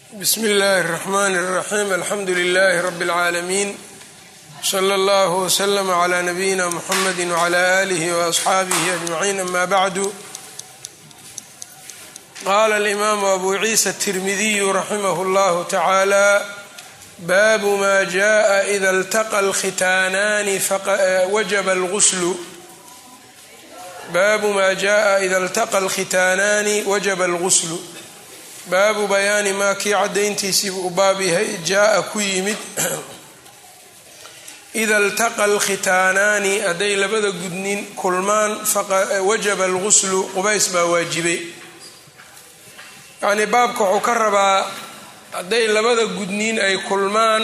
bsmi اllahi الرحmn الرaxيm alxamdu لlh rb العaalamiin slى اllah وslm عlى nabiyina mxamedi وعlى آlih وأصxaabih أجmaعin ama bعdu qala اlimaamu abu ciisa التirmidiyu raximah اllah tacaalى baabu ma jaءa إida اlتaqى اlkhitaanaani wajaba اlgusl baabu ma jaءa إida اlتaqى اlkhitaanaani wajaba اlgusl baabu bayaani maa kii caddayntiisiibuu u baab yahay jaa-a ku yimid ida altaqa alkhitaanaani hadday labada gudnin kulmaan wajaba alguslu qubays baa waajibay yacnii baabka wuxuu ka rabaa hadday labada gudniin ay kulmaan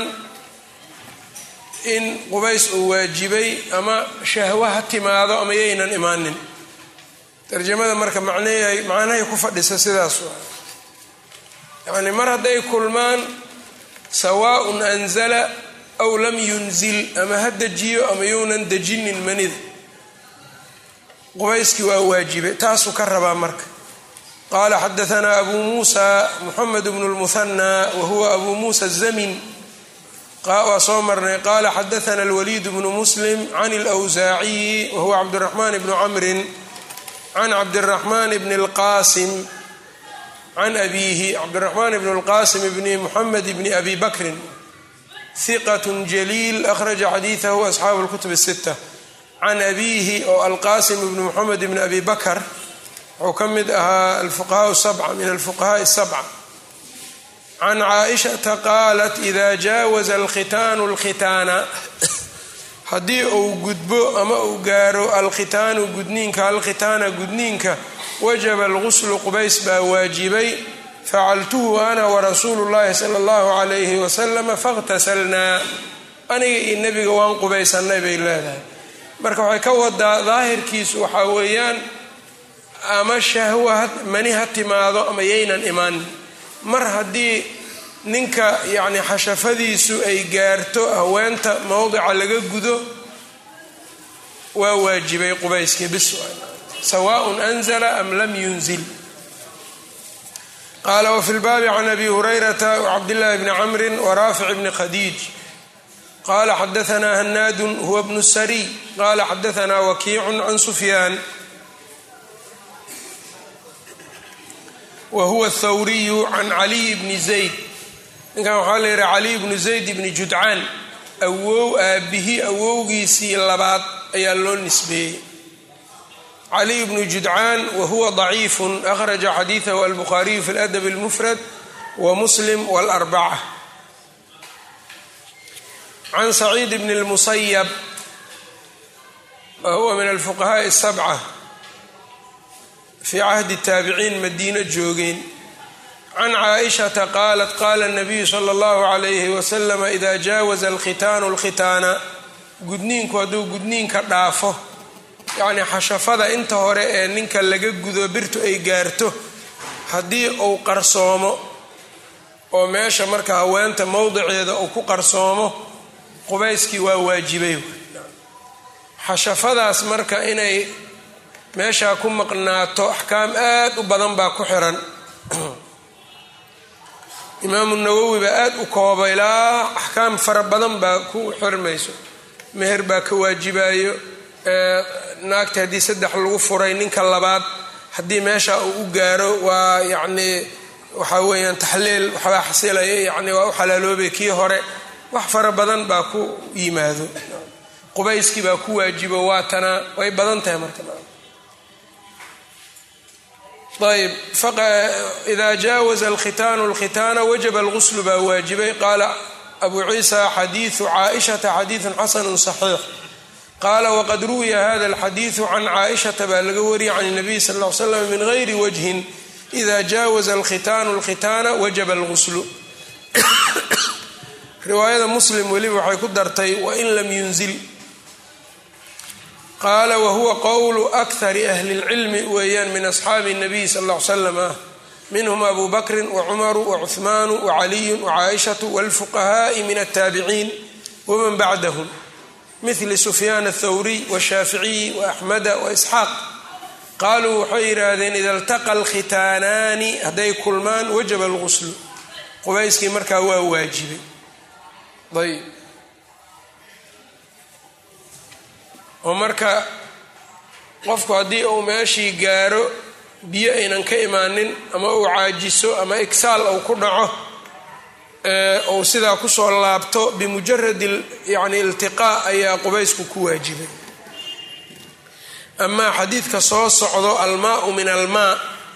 in qubays uu waajibay ama shahwo ha timaado ama yaynan imaanin tarjamada marka macnahay macnahay ku fadhisa sidaas yacni mar hadday kulmaan sawaaءun anzala aw lam yunzil ama ha dejiyo ama younan dejinin manida qubayskii waa waajibay taasuu ka rabaa marka qaala xadaanaa abu muusa muxamed bnu lmuhanى wa huwa abu muusa الzamin waa soo marnay qaala xadaana اlwaliid bnu muslim can اlأwsaaciyi wa huwa cabdالraxman bnu camri can cabdالraxman bn اlqasim can abiihi cabdiraxmaan bn اlqasim bni muxamed bni abi bakrin hiqat jaliil akhraja xadiidahu asxaabu اlkutub الsita can abiihi oo alqasim bni muxamed bni abi bakr wuxuu ka mid ahaa alfuqahaa sabca min alfuqahaai الsabca can caaishata qaalat ida jaawaza alkhitaanu اlkhitaana haddii uu gudbo ama uu gaaro alkhitaanu gudniinka alkhitaana gudniinka wajaba alguslu qubays baa waajibay facaltuhu ana warasuulu llahi sala allahu calayhi wasalama fakhtasalnaa aniga iyo nebiga waan qubaysanay bay leedahay marka waxay ka wadaa daahirkiisu waxaa weeyaan ama shahwa mani ha timaado ama yaynan imaanin mar haddii ninka yacni xashafadiisu ay gaarto haweenta mowdica laga gudo waa waajibay qubayskii bis sawaaء anzla am lam yunzil qaala wfi lbaabi can abi hurayrata wcabdillahi bni camri waraafic bni khadiij qala xadaana hanaadu huwa bnu sariy qala xadaana wakiicu can sufyaan wa huwa thawriyu can caliy bni zayd ninkan waxaa la yihaha caliy bnu zayd bni judcaan awow aabbihi awowgiisii labaad ayaa loo nisbeeyey caliy bnu judcaan wa huwa daciifun akhraja xadiidahu albukhaariyu fi ladab اlmufrad wa muslim wاlarbaca can saciid bni اlmusayab wa huwa min alfuqahaaءi الsabca fii cahdi taabiciin madiino joogeen can caaishata qaalat qaala اnabiyu sala اllahu عalayhi wasalam ida jaawaza alkhitaanu اlkhitaana gudniinku hadduu gudniinka dhaafo yacni xashafada inta hore ee ninka laga gudo birtu ay gaarto haddii uu qarsoomo oo meesha marka haweenta mowdiceeda uu ku qarsoomo qubayskii waa waajibay xashafadaas marka inay meeshaa ku maqnaato axkaam aad u badan baa ku xiran imaamu nawowi baa aad u koobay ilaa axkaam fara badan baa ku xirmayso meher baa ka waajibayo naagta haddii saddex lagu furay ninka labaad haddii meesha uu u gaaro waa yacnii waxaa weeyaan taxliil waxbaa xasilaya yacni waa u xalaaloobay kii hore wax fara badan baa ku yimaado qubayskii baa ku waajibo waatana way badan tahay marka ayb ida jaawaza alkhitaanu alkhitaana wajaba alguslu baa waajibay qaala abu ciisa xadiidu caaishata xadiidun xasanu saxiix qaala waqad ruwiya hada alxadiidu can caaishata baa laga wariyay can nabiy sal l slam min gayri wajhin ida jaawaza alkhitaanu alkhitaana wajaba alguslu riwaayada muslim weliba waxay ku dartay wain lam yunzil qaala wahuwa qowlu akhari ahli اlcilmi weeyaan min asxaabi الnabiy sal ll slam ah minhm abu bakri wacumaru wacuhmaanu wacaliyu wacaaishatu wاlfuqahaaءi min altaabiciin waman bacdahm mil sufyaan athawriy washaaficiyi waaxmada waisxaaq qaaluu waxay yidhaahdeen ida iltaqa alkhitaanaani hadday kulmaan wajaba alguslu qubayskii markaa waa waajibay ayb oo marka qofku haddii uu meeshii gaaro biyo aynan ka imaanin ama uu caajiso ama igsaal uu ku dhaco uu sidaa kusoo laabto bimujaradi yani iltiqaa ayaa qubaysku ku waajibay amaa xadiidka soo socdo almaau min almaa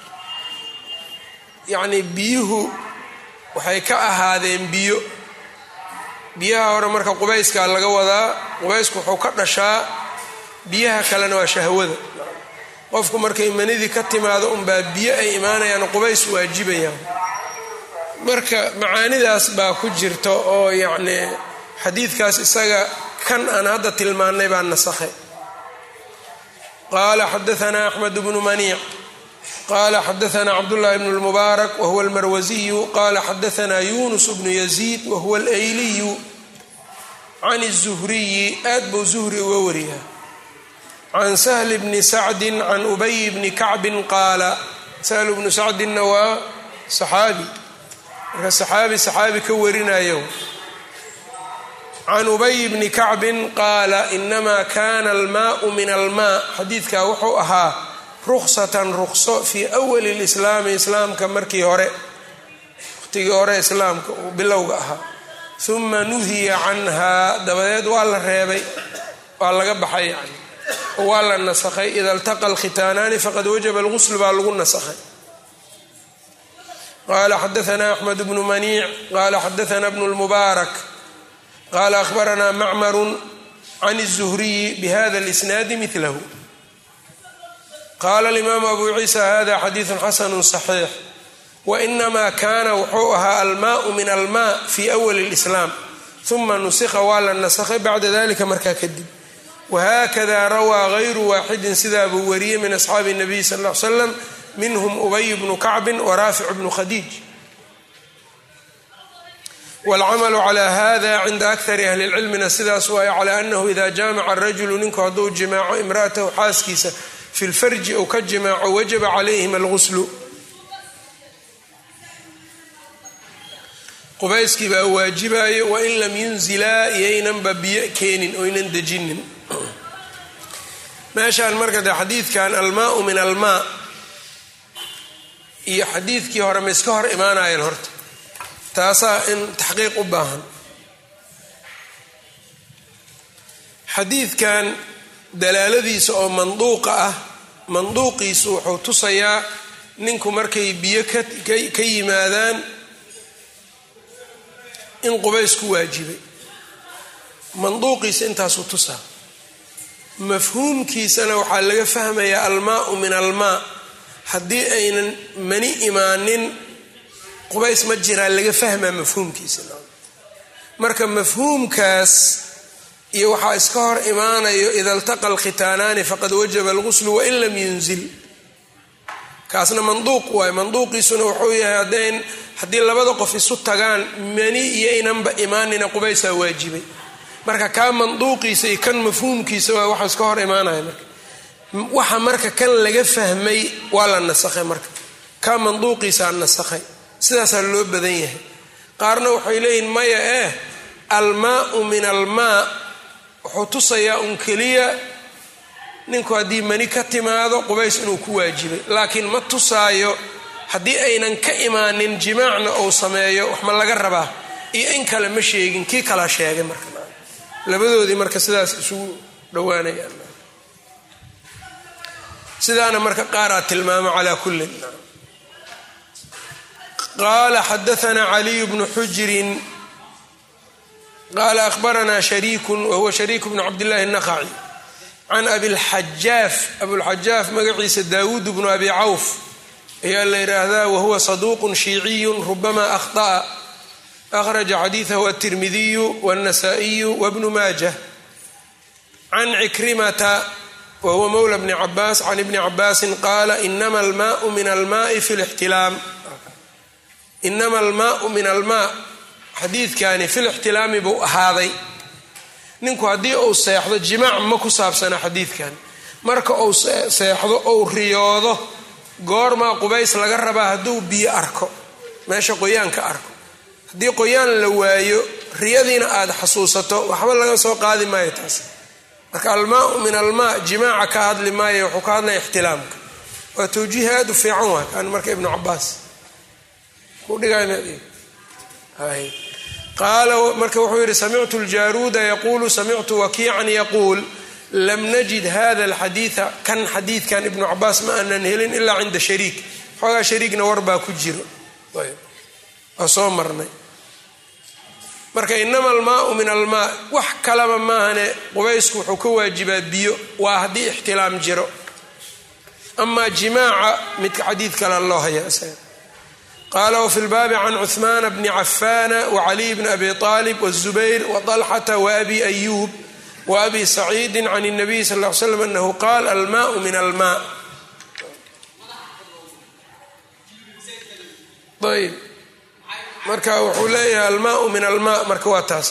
yacni biyuhu waxay ka ahaadeen biyo biyaha hore marka qubayskaa laga wadaa qubaysku wuxuu ka dhashaa biyaha kalena waa shahwada qofku markay manidii ka timaado unbaa biyo ay imaanayaan qubays waajibayaan marka macaanidaas baa ku jirta oo yacni xadiidkaas isaga kan aan hadda tilmaannay baa nasakhay qaala xadaanaa axmed bnu maniic qala xadaanaa cabdullahi bnu lmubaarak wahuwa almarwasiyu qala xadaanaa yunus bnu yaziid wahuwa alayliyu can الzuhriyi aad buu zuhri uga wariyaa can sahli bni sacdin can ubay bni kacbin qaala sahlu bnu sacdinna waa saxaabi marka saxaabi saxaabi ka warinayo can ubay bni kacbin qaala inama kana almaau min almaa xadiidkaa wuxuu ahaa ruksatan rukso fii awali lislaami islaamka markii hore waqtigii hore islaamka uu bilowga ahaa uma nuhiya canhaa dabadeed waa la reebay waa laga baxay yani oo waa la nasakhay ida iltaqa alkhitaanaani faqad wajaba algusl baa lagu nasakhay qala xadaanaa axmed bnu maniic qala xadaanaa bnu lmubaarak qala ahbaranaa macmaru can الzuhriyi bihada اlisnaadi milahu qala alimaamu abu ciisa hada xadiidu xasanu صaxiix wainama kana wuxuu ahaa almaau min almaa fi awali اlislaam uma nusikha waa la nasakhay bacda dalika markaa kadib wahakada rawaa gayru waaxidin sidaa buu wariyey min asxaabi الnabiy sal ll ly slam minhm ubay bnu kacbi waraafic bnu khadiij wاlcamalu cla hada cinda akari ahli اlcilmina sidaas waayo cala anahu ida jaamaca rajulu ninku hadduu jimaaco imraatahu xaaskiisa fi lfarji ou ka jimaaco wajaba calayhim alguslu qubayskii baa waajibayo wain lam yunzilaa iyaynanba biyo keenin oynan dejinin meeshaan marka de xadiidkan almaau min almaa iyo xadiidkii hore ma iska hor imaanayeen horta taasaa in taxqiiq u baahan xadiidkan dalaaladiisa oo manduuqa ah manduuqiisu wuxuu tusayaa ninku markay biyo ka yimaadaan in qubays ku waajibay manduuqiisa intaasuu tusaa mafhuumkiisana waxaa laga fahmayaa almaau min almaa haddii aynan mani imaanin qubays ma jiraa laga fahmaa mafhuumkiisa marka mafhuumkaas iyo waxaa iska hor imaanayo ida iltaqa alkhitaanaani faqad wajaba alguslu wain lam yunzil kaasna manduuq waayo manduuqiisuna wuxuu yahay haddayn haddii labada qof isu tagaan mani iyoynanba imaanina qubaysaa waajibay marka kaa manduuqiisa iyo kan mafhuumkiisa waa waxa iska hor imaanaya marka waxa marka kan laga fahmay waa la nasakhay marka kaa manduuqiisaa nasakhay sidaasaa loo badan yahay qaarna waxay leeyihin maya eh almaau min almaa wuxuu tusayaa un keliya ninku haddii mani ka timaado qubays inuu ku waajibay laakiin ma tusaayo haddii aynan ka imaanin jimaacna uu sameeyo wax ma laga rabaa iyo in kale ma sheegin kii kalaa sheegay marka labadoodii marka sidaas isugu dhowaanayaan sidaana marka qaaraa tilmaamo calaa kullin qaala xadaanaa caliyu bnu xujirin qaala ahbaranaa shariikun wahuwa shariik bnu cabdillahi الnaqaci can abilxajaaf abulxajaaf magaciisa daawuud bnu abi cawf ayaa la yidhaahdaa wahuwa saduuq shiiciyu rubama akhطأa akhraja xadiidahu aلtirmidiyu wالnasaئiyu wbnu maajah can cikrimata wahuwa mowla bni cabaas can ibni cabaasin qaala inama almaau min almaai fi lixtilaam inama almaau min almaa xadiidkani fi lixtilaami buu ahaaday ninku haddii uu seexdo jimaac ma ku saabsana xadiidkan marka uu seexdo ou riyoodo goormaa qubays laga rabaa hadduu biyo arko meesha qoyaanka arko haddii qoyaan la waayo riyadiina aada xasuusato waxba laga soo qaadi maayo taas marka almaau min almaa jimaaca ka hadli maayo wuxuu ka hadlaya ixtilaamka waa tawjiih aada u fiican waa kan marka ibnu cabaas qaala marka wuxuu yidhi samictu ljaruuda yaquulu samictu wakiican yaquul lam najid hada alxadiida kan xadiidkan ibnu cabaas ma aanan helin ilaa cinda shariik xoogaa shariigna warbaa ku jiro waa soo marnay marka inama almaau min almaa wax kalaba maahane qubaysku wuxuu ka waajibaa biyo waa haddii ixtilaam jiro amaa jimaaca midka xadiid kale loo haya qaala wfi lbaabi can cuثmaana bni cafaana wcaliy bni abi طaalib wالzubayr waطalxata waabi ayuub waabi saciidi can الnabiy sal ly slam anahu qaal almaau min almaa ayb marka wuxuu leeyahay almaau min almaa marka waa taas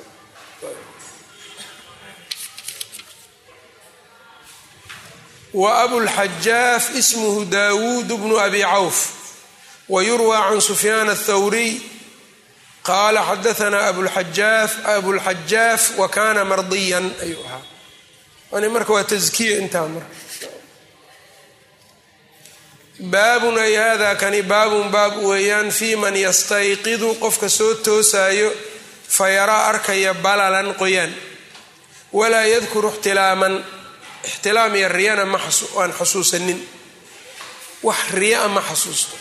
wa abulxajaaf ismhu dawuud bnu abi cawf wyurwى can sufyaan الthawriy qaala xadaanaa abulxajaaf wa kana mardiyan ayuu ahaa ani marka waa taskiya intaa marka baabun ay hada kani baabun baab weeyaan fii man yastayqidu qofka soo toosaayo fayaraa arkaya balalan qoyaan walaa yadkuru ixtilaaman ixtilaam iyo riyana aan xasuusanin wax riyaa ma xasuusto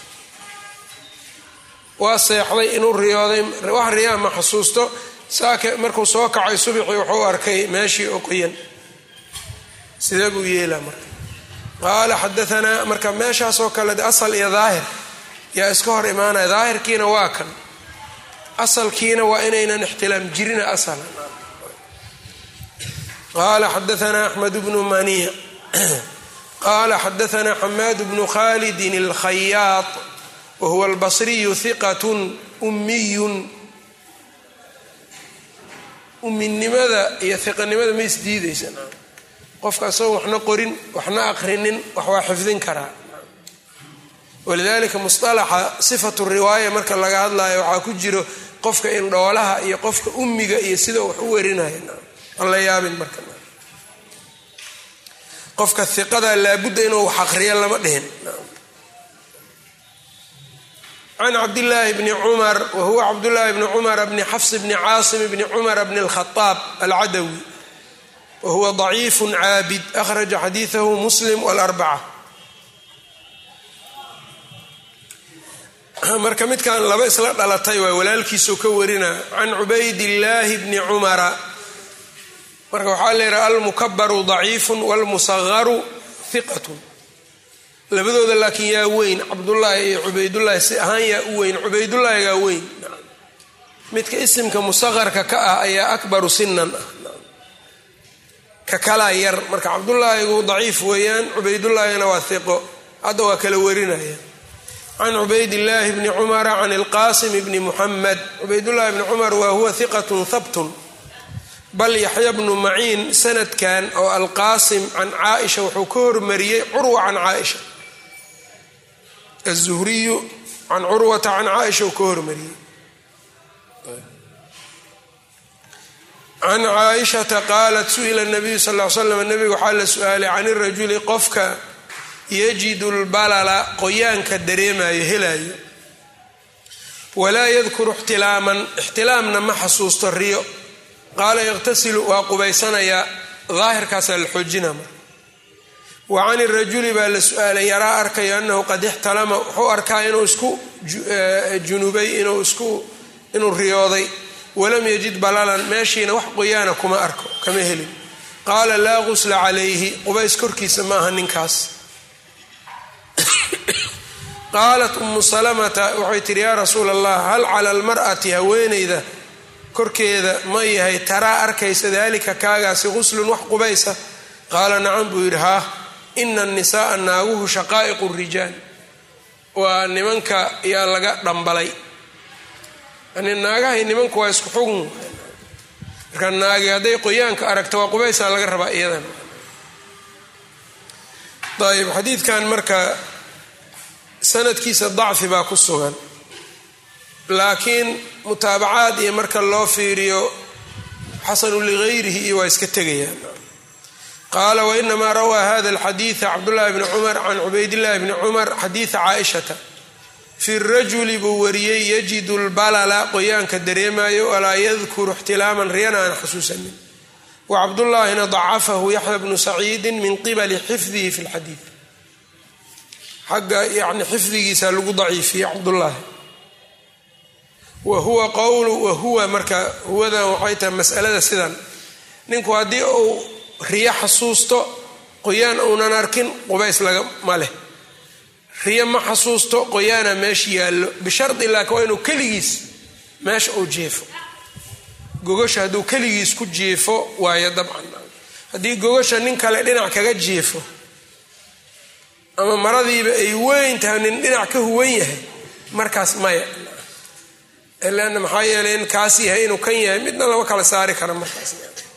waa seexday inuu riyooday wax riyaa ma xasuusto saake markuu soo kacay subixii wuxuu arkay meeshii oo qoyan sidee buu yeelaa marka qaala xadaanaa marka meeshaasoo kale asal iyo daahir yaa iska hor imaanaya daahirkiina waa kan asalkiina waa inaynan ixtilaam jirina asala qaala xadaanaa axmed bnu maniya qaala xadaanaa xamaad bnu khalidin اlkhayaad whuwa albasriyu hiqat ummiyun umminimada iyo hiqanimada ma isdiidaysan qofka asagoo waxna qorin waxna aqrinin wax waa xifdin karaa walidalika musطalaxa sifatu riwaaya marka laga hadlayo waxaa ku jiro qofka indhoolaha iyo qofka ummiga iyo sida wax u warinaya aan la yaabin marka qofka hiqada laabudda inuu wax aqriyo lama dhihin can cabdillaahi bni cumar wa huwa cabdullaahi bni cumar bni xafs bni caasim bni cumar bni اlkhaaab alcadawi wa huwa daciifu caabid akhraja xadiidahu muslim wاlarbaca marka midkan laba isla dhalatay waa walaalkiisoo ka warina can cubaydillaahi bni cumara marka waxaa la yidhaha almukabaru daciifu wاlmusagaru hiqat labadooda laakiin yaa weyn cabdullaahi iyo cubaydullaahi si ahaan yaa u weyn cubaydullaahigaa weyn midka isimka musaqarka ka ah ayaa akbaru sinan ah ka kalaa yar marka cabdullaahigu daciif weeyaan cubaydullaahina waa hiqo hadda waa kala warinaya can cubaydillaahi bni cumara can ilqaasim bni muxamed cubaydullaahi bni cumar waa huwa hiqatun habtun bal yaxya bnu maciin sanadkan oo alqaasim can caaisha wuxuu ka hormariyey curwa can caaisha azuhriyu can curwata can caaisha uu ka hormariyey can caaishata qaalat su-ila nabiyu sal l slam nabiga waxaa la su-aalay can irajuli qofka yajidu lbalala qoyaanka dareemayo helayo walaa yadkuru ixtilaaman ixtilaamna ma xasuusto riyo qaala yaqtasilu waa qubaysanayaa daahirkaasaa la xoojina mar wa can irajuli baa la su-aalay yaraa arkayo annahu qad ixtalama wuxuu arkaa inuu isku junubay inuu isku inuu riyooday walam yajid balalan meeshiina wax qoyaana kuma arko kama helin qaala laa qusla calayhi qubays korkiisa ma aha ninkaas qaalat umu salamata waxay tihi yaa rasuula allah hal cala almar'ati haweenayda korkeeda ma yahay taraa arkaysa daalika kaagaasi quslun wax qubaysa qaala nacam buu yidhi haa ina annisaaa naaguhu shaqaa'iqu rijaal waa nimanka yaa laga dhambalay yani naagahay nimanku waa isku xugun marka naagi hadday qoyaanka aragto waa qubaysaa laga rabaa iyadan ayb xadiidkan marka sanadkiisa dacfi baa ku sugan laakiin mutaabacaad iyo marka loo fiiriyo xasanu ligayrihi iyo waa iska tegayaan qaala wainamaa rawaa hada alxadiida cabdullahi bni cumar can cubaydillahi bni cumar xadiida caaishata fi rajuli buu wariyey yajidu lbalala qoyaanka dareemayo walaa yadkuru ixtilaaman riyana aan xasuusanin wa cabdullaahina dacafahu yaxya bnu saciidin min qibali xifdihi fi lxadiid xagga yani xifdigiisa lagu daciifiyey cabdullaahi wa huwa qowlu wahuwa marka huwadan waxay tahay masalada sidan ninku haddii uu riyo xasuusto qoyaan uunan arkin qubays laga ma leh riyo ma xasuusto qoyaana meesha yaallo bishardi laakiin waa inuu keligiis meesha uu jeefo gogasha hadduu keligiis ku jeefo waayo dabcan haddii gogasha nin kale dhinac kaga jeefo ama maradiiba ay weyn tahay nin dhinac ka huwan yahay markaas maya leanna maxaa yeelay in kaas yahay inuu kan yahay midna lama kala saari kara markaas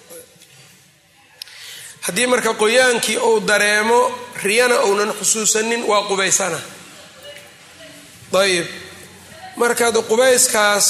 haddii marka qoyaankii uu dareemo riyana uunan xusuusanin waa qubaysana ayib markaad qubayskaas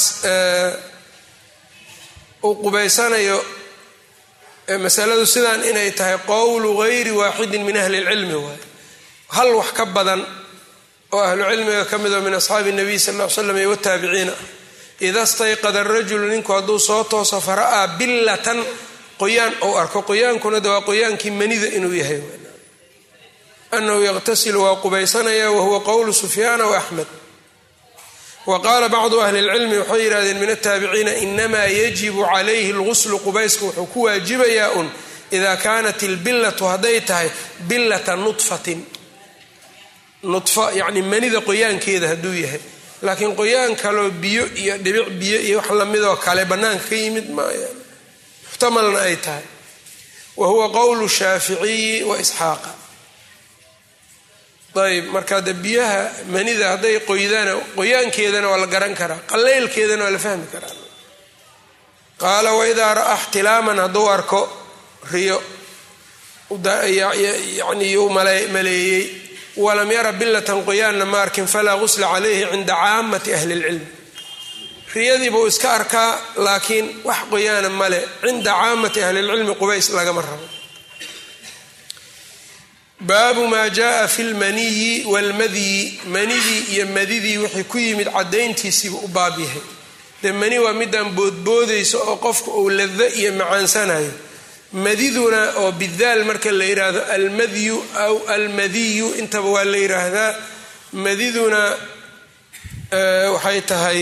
uu qubaysanayo masaladu sidaan inay tahay qowlu gayri waaxidin min ahli lcilmi waay hal wax ka badan oo ahlu cilmiga ka mid oo min asxaabi nabiy sal l slam iyo wataabiciina ida stayqada arajulu ninku hadduu soo tooso fara'aa billatan qoyaan ou arko qoyaankuna de waa qoyaankii manida inuu yahay anahu yaqtasilu waa qubaysanaya wahuwa qowlu sufyaana waaxmed wa qaala bacdu ahli lcilmi waxay yidhahdeen min ataabiciina inamaa yajibu calayhi lguslu qubaysku wuxuu ku waajibayaa un ida kaanat ilbillatu hadday tahay billata nudfatin nudfa yacni manida qoyaankeeda hadduu yahay laakiin qoyaan kaloo biyo iyo dhibic biyo iyo wax lamidoo kale bannaanka ka yimid maaya muxtamalna ay tahay wa huwa qowlu shaaficiyi wa isxaaqa ayb marka de biyaha manida hadday qoydana qoyaankeedana waa la garan karaa qaleylkeedana waa la fahmi karaa qaala waidaa ra'aa ixtilaaman hadduu arko riyo yani yuu maleeyey walam yara billatan qoyaanna ma arkin falaa gusla calayhi cinda caamati ahli lcilmi riyadii buu iska arkaa laakiin wax qoyaana male cinda caamati ahli lcilmi qubays lagama rabo baabu maa jaaa fi lmaniyi waalmadyi manidii iyo madidii wixii ku yimid caddayntiisiibu u baab yahay dee mani waa midaan boodboodayso oo qofka uu lado iyo macaansanayo madiduna oo bidaal marka la yidhaahdo almadyu aw almadiyu intaba waa la yidhaahdaa madiduna waxay tahay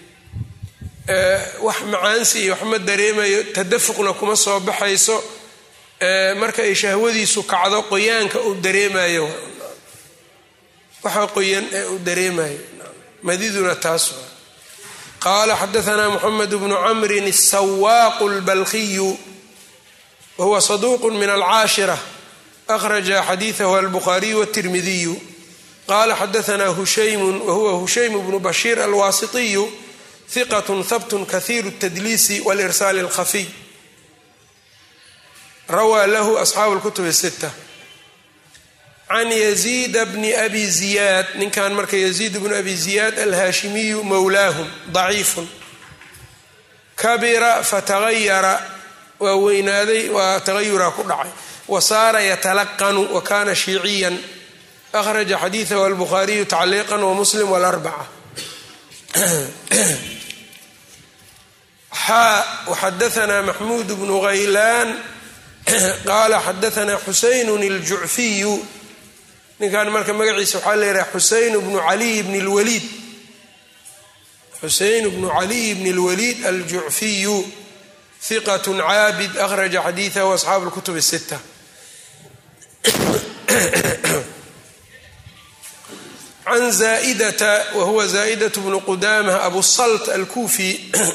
wax macaansi iyo wax ma dareemayo tadafuqna kuma soo baxayso marka ay shahwadiisu kacdo qoyaanka uu dareemayo waxa qoyan ee uu dareemayo madiduna taas waa qaala xadaanaa moxamed bnu camrin asawaaqu lbalkiyu wahuwa saduuq min alcaashira akhraja xadiidahu albukhaariyu wاtirmidiyu qala xadaanaa hushaymu wahuwa hushaym bnu bashiir alwaasitiyu hiqat habt kahiiru اtadliisi wاlirsaal اlkhafiy rawaa lahu asxaabu اlkutub الsita can yaziid bni abi ziyaad ninkan marka yaziid bnu abi ziyaad alhaashimiyu mowlaahum daciifun kabira fatagayara waa weynaaday waa tagayuraa ku dhacay wa saara yatalaqanu wa kana shiiciyan akhraja xadiidahu albukhaariyu tacliiqan wa muslim wاlarbaca xaa waxadaanaa maxmuud bnu haylaan qaala xadaanaa xusaynun iljucfiyu ninkan marka magaciisa waxaa la yidhaha xusayn bnu caliy bni lwaliid xuseyn bnu caliy bni اlwaliid aljucfiyu hiqat caabid akhraja xadiidahu asxaabu اlkutub الsita can zaa'idata wa huwa zaa'idaة bnu qudamah abu salt alkufi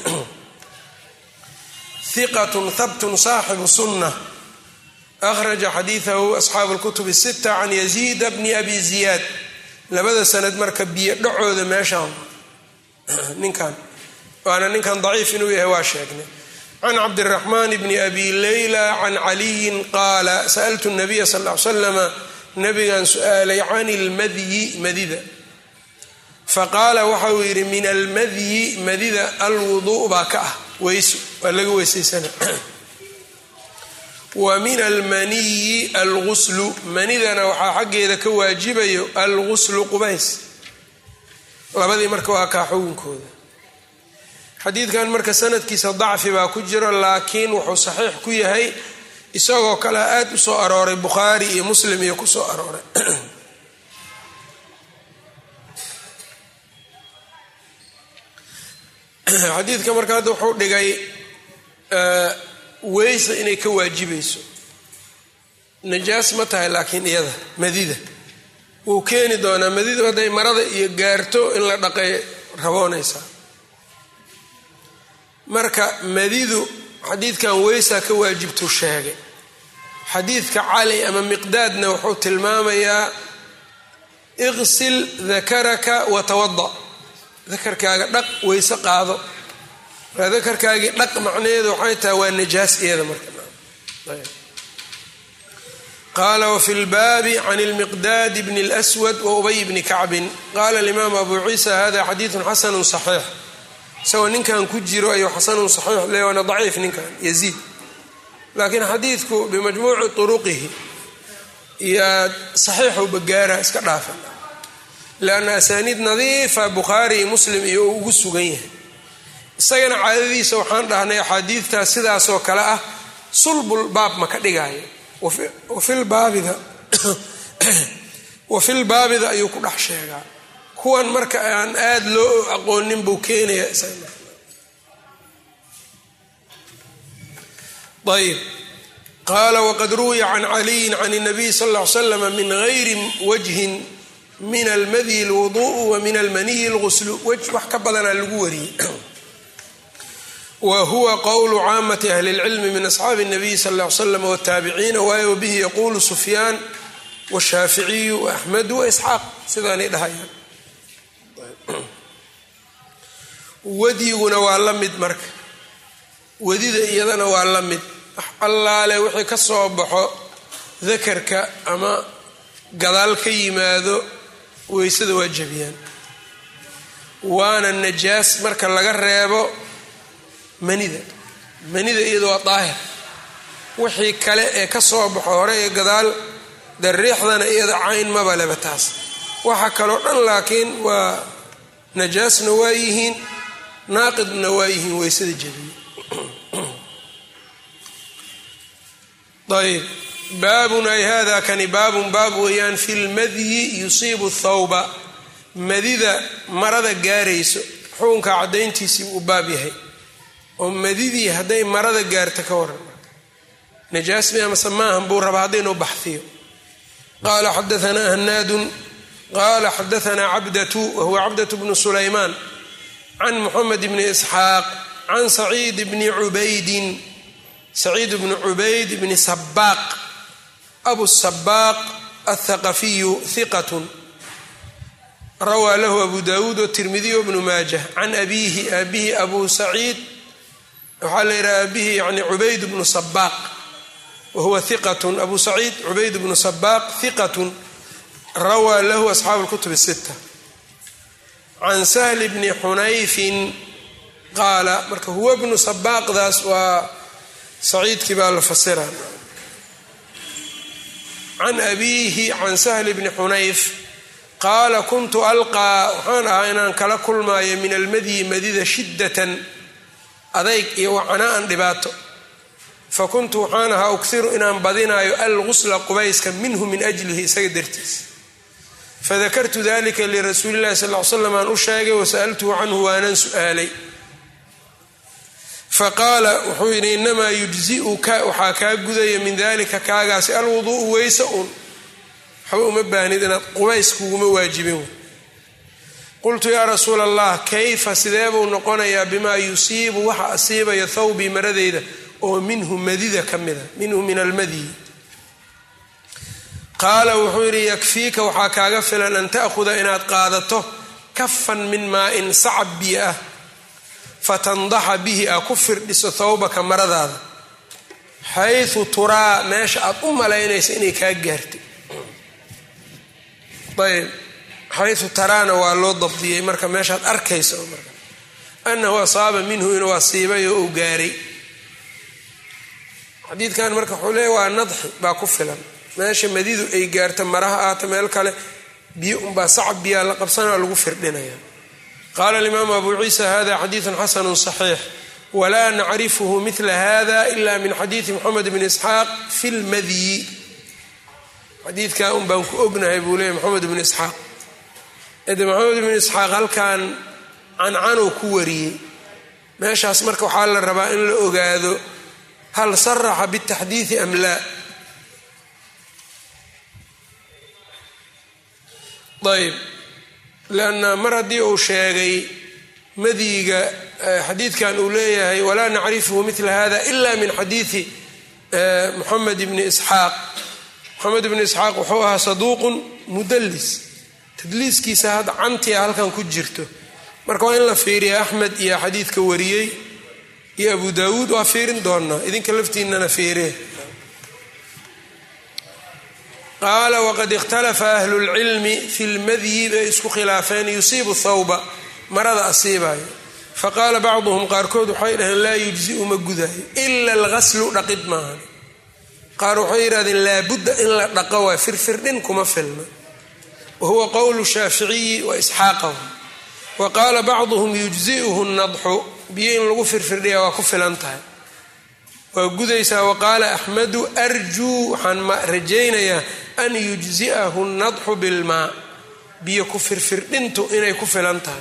hiqat habtun saaxibu sunna akhraja xadiidahu asxaabu اlkutub الsita can yaziida bni abi ziyaad labada sanad marka biyo dhacooda meeshaan ninkan waana ninkan daciif inuu yahay waa sheegnay can cabdiraxmaan bni abi leyla can caliyin qaala sa'altu nabiya sal l slama nabigan su-aalay can ilmadyi madida faqaala waxa uu yidhi min almadyi madida alwuduu baa ka ah weyso waa laga weysaysana wa min almaniyi alguslu manidana waxaa xaggeeda ka waajibayo alguslu qubays labadii marka waa kaa xugunkooda xadiidkan marka sanadkiisa dacfi baa ku jiro laakiin wuxuu saxiix ku yahay isagoo kale aada u soo arooray bukhaari iyo muslim iyo ku soo arooray xadiidka marka hadda wuxuu dhigay weysa inay ka waajibayso najaas ma tahay laakiin iyada madida wuu keeni doonaa madidu hadday marada iyo gaarto in la dhaqay raboonaysaa marka madidu xadiidkan weysaa ka waajibtuu sheegay xadiidka cali ama miqdaadna wuxuu tilmaamayaa iqsil dakaraka watawada dakarkaaga dhaq weyse qaado markaa dakarkaagii dhaq macnaheedu waxay tahay waa najaas iyada marka qaala wafi lbaabi can lmiqdaad bni اlswad waubay bni kacbin qaala alimaam abu ciisa hada xadiidu xasanu صaxiix isagoo ninkan ku jiro ayuu xasanun saxiix le waana daciif ninkan yaziid laakiin xadiidku bimajmuuci turuqihi iyo saxiixu bagaara iska dhaafa lianna asaaniid nadiifa bukhaari iyo muslim iyo uu ugu sugan yahay isagana caadadiisa waxaan dhahnay axaadiidtaas sidaasoo kale ah sulbul baab ma ka dhigaayo wafilbaabida wafilbaabida ayuu ku dhex sheegaa kuwan marka aan aada loo aqoonin buu keenaya ayb qaala waqad ruwiya can caliyin can الnabiy sal ا ly slam min gayri wajhin min almadyi اlwuduء wa min almaniyi اlguslu wej wax ka badanaa lagu wariyey wa huwa qowlu caamati ahli اlcilmi min asxaabi الnabiy sal ا ly slam wاtaabiciina waayo bihi yaqulu sufyaan washaaficiyu waaxmedu waisxaaq sidaanay dhahayaan wadyiguna waa la mid marka wadida iyadana waa la mid allaale wixii ka soo baxo dakarka ama gadaal ka yimaado weysada waa jabiyaan waana najaas marka laga reebo manida manida iyada waa daahir wixii kale ee ka soo baxo hore ee gadaal dariixdana iyada cayn maba leba taas waxa kaloo dhan laakiin waa najaasna waa yihiin naaqidna waa yihiin weysada jabiye ayb baabun ay hada kani baabun baab weeyaan fi lmadyi yusiibu thawba madida marada gaarayso xukunka caddayntiisii uu baab yahay oo madidii hadday marada gaarta ka waran najaas mi amase maahan buu rabaa haddaynuu baxhiyo qaala xadaanaa hanaadun qaala xadaanaa cabdatu wahuwa cabdatu bnu sulaymaan can muxamed bni isxaaq can saciid bni cubaydin saciid bni cubayd bni sabaaq abu sabaaq athaqafiyu hiqatun rawaa lahu abu dawuud watirmidiy wbnu maajah can abiihi aabihi abu saciid waxaa la yidhaha aabihi yani cubayd bnu sabaaq wahuwa hiqatun abu saciid cubayd bnu sabaaq hiqatun rawaa lahu asxaabu lkutub sita can sahli bni xunayfin qaala marka huwa bnu sabaaqdaas waa saciidkii baa la fasira can abiihi can sahli bni xunayf qaala kuntu alqaa waxaan ahaa inaan kala kulmaayo min almadyi madida shiddatan adayg iyo wacana'an dhibaato fa kuntu waxaan ahaa ughiru inaan badinaayo algusla qubayska minhu min ajlihi isaga dartiis fadakartu dalika lirasuuli llahi sal l slam aan u sheegay wasa'altuhu canhu waanaan su'aalay faqaala wuxuu yidhi inamaa yujzi'uka waxaa kaa gudaya min dalika kaagaasi alwuduu'u weyse un waxba uma baahnid inaad qubays kuguma waajibin qultu yaa rasuula allah kayfa sidee buu noqonayaa bimaa yusiibu waxa asiibaya thawbii maradeyda oo minhu madida ka mida minhu min almadyi qaala wuxuu yidhi yakfiika waxaa kaaga filan an ta'khuda inaad qaadato kafan min maa-in sacab biyo ah fatandaxa bihi aa ku firdhiso thawbaka maradaada xaysu turaa meesha aad u malaynaysa inay kaa gaartay ayb xayu taraana waa loo dabdiyey marka meeshaad arkaysa marka anahu asaaba minhu inuu asiibay oo uu gaaray xadiidkan marka wuxuu leeya waa nadxi baa ku filan meesha madidu ay gaarta maraha aata meel kale biyo unbaa sacab biyaa la qabsanaa lagu firdhinaya qaala alimaamu abu ciisa hada xadiidun xasanu صaxiix walaa nacrifhu mila hada ila min xadiidi moxamed bn isxaaq fi lmadyi xadiidkaa un baan ku ognahay buu leeya moxamed bn isxaaq ede moxamed bn isxaaq halkan cancanuu ku wariyey meeshaas marka waxaa la rabaa in la ogaado hal saraxa bitaxdiidi am laa ayb lanna mar haddii uu sheegay madyiga xadiidkan uu leeyahay walaa nacrifhu mila hada ila min xadiidi moxamed bni isxaaq moxamed bni isxaaq wuxuu ahaa saduuqun mudallis tadliiskiisa hadda cantia halkan ku jirto marka waa in la fiiriya axmed iyo xadiidka wariyey iyo abu daawuud waa fiirin doonaa idinka laftiinana fiiree qaala waqad ikhtalafa ahlu lcilmi fi lmadyi bay isku khilaafeen yusiibu thawba marada asiibayo faqaala bacduhum qaarkood waxay dhaheen laa yujziu ma gudaayo ila alghaslu dhaqid maahan qaar waxay yidhahdeen laabudda in la dhaqo waa firfirdhin kuma filna wa huwa qowlu shaaficiyi wa isxaaqa wa qaala bacduhum yujzi'uhu nadxu biyo in lagu firfirdhiya waa ku filan tahay waa gudaysaa waqaala axmedu arjuu waxaan rajaynayaa an yujzi'ahu nadxu bilmaa biyo ku firfirdhintu inay ku filan tahay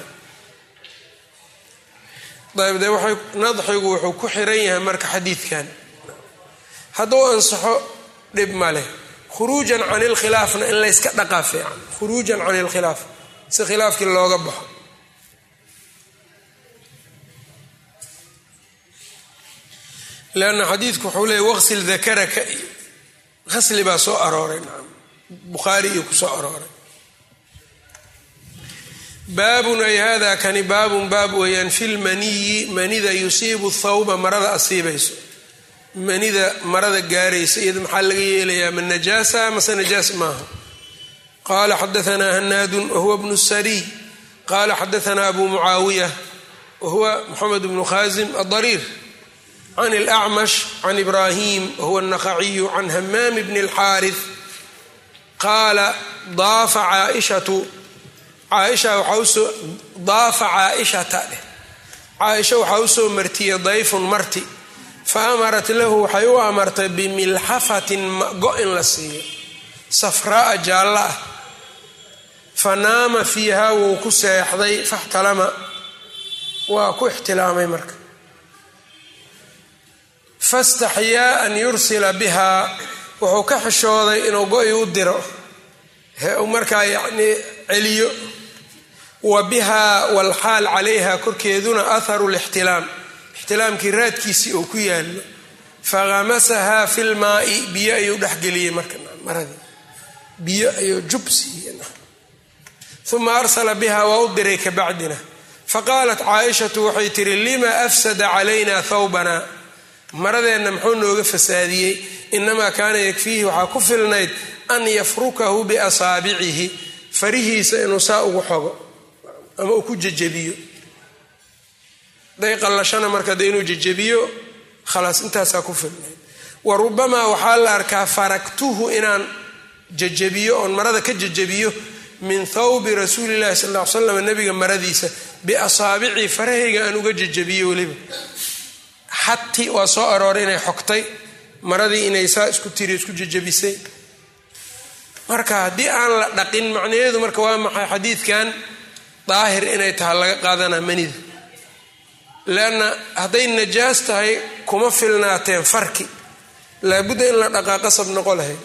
ayb de waxay nadxigu wuxuu ku xiran yahay marka xadiidkan hadduu ansaxo dhib ma leh khuruujan can ilkhilaafna in layska dhaqaa fiican khuruujan can ilkhilaaf si khilaafkii looga baxo lanna xadiidku wuxuu leeyay waqsil dakaraka iyo hasli baa soo arooray nacam bukhaari iyo kusoo arooray baabun ay hada kani baabun baab weeyaan fi lmaniyi manida yusiibu thawba marada asiibayso manida marada gaaraysa iyada maxaa laga yeelayaa ma najaasa mase najaas maaha qala xadaanaa hanaadun wahuwa bnu sariy qala xadaanaa abu mucaawiya wahuwa moxamed bnu khaasim adariir can اlأcmash can ibrahim wahuwa الnaqaciyu can hamaam bni اlxaariث qaala daafa caaishatu caaisha waxaa usoo daafa caaishata dheh caaisha waxaa usoo martiyey dayfun marti fa amarat lahu waxay u amartay bimilxafatin go in la siiyo safraa'a jaalla ah fa naama fiiha wuu ku seexday faxtalama waa ku ixtilaamay marka fastaxyaa an yursila bihaa wuxuu ka xishooday inuu go-i u diro he uu markaa yacnii celiyo wa bihaa walxaal calayha korkeeduna atharu lixtilaam ixtilaamkii raadkiisii uu ku yaallo fakhamasahaa fi lmaa'i biyo ayuu dhexgeliyey marka maradii biyo ayuu jub siiyey uma arsala biha waa u diray kabacdina faqaalat caaishatu waxay tihi lima afsada calayna thawbana maradeenna muxuu nooga fasaadiyey inamaa kaana yakfiihi waxaa ku filnayd an yafrukahu biasaabicihi farihiisa inuu saa ugu xogo ama uu ku jejebiyo day qallashana marka de inuu jejebiyo khalaas intaasaa ku filnayd wa rubamaa waxaa la arkaa faraktuhu inaan jejebiyo oon marada ka jejebiyo min thawbi rasuulillahi sal ll ly slam nabiga maradiisa biasaabicii farahayga aan uga jejebiyo weliba xati waa soo arooray inay xogtay maradii inay saa isku tiri isku jejebisay marka haddii aan la dhaqin macnaheedu marka waa maxay xadiidkan daahir inay tahay laga qaadanaa manida leanna hadday najaas tahay kuma filnaateen farki laabudda in la dhaqaa qasab noqo lahayd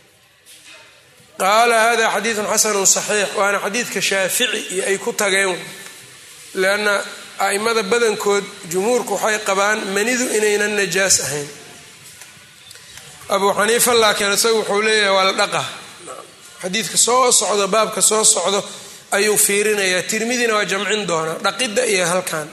qaala hada xadiidun xasanun saxiix waana xadiidka shaafici iyo ay ku tageen leanna a'immada badankood jumhuurku waxay qabaan manidu inaynan najaas ahayn abuu xaniifa laakiin isagu wuxuu leeyahay waa la dhaqa xadiidka soo socdo baabka soo socdo ayuu fiirinayaa tirmidina waa jamcin doonaa dhaqidda iyo halkan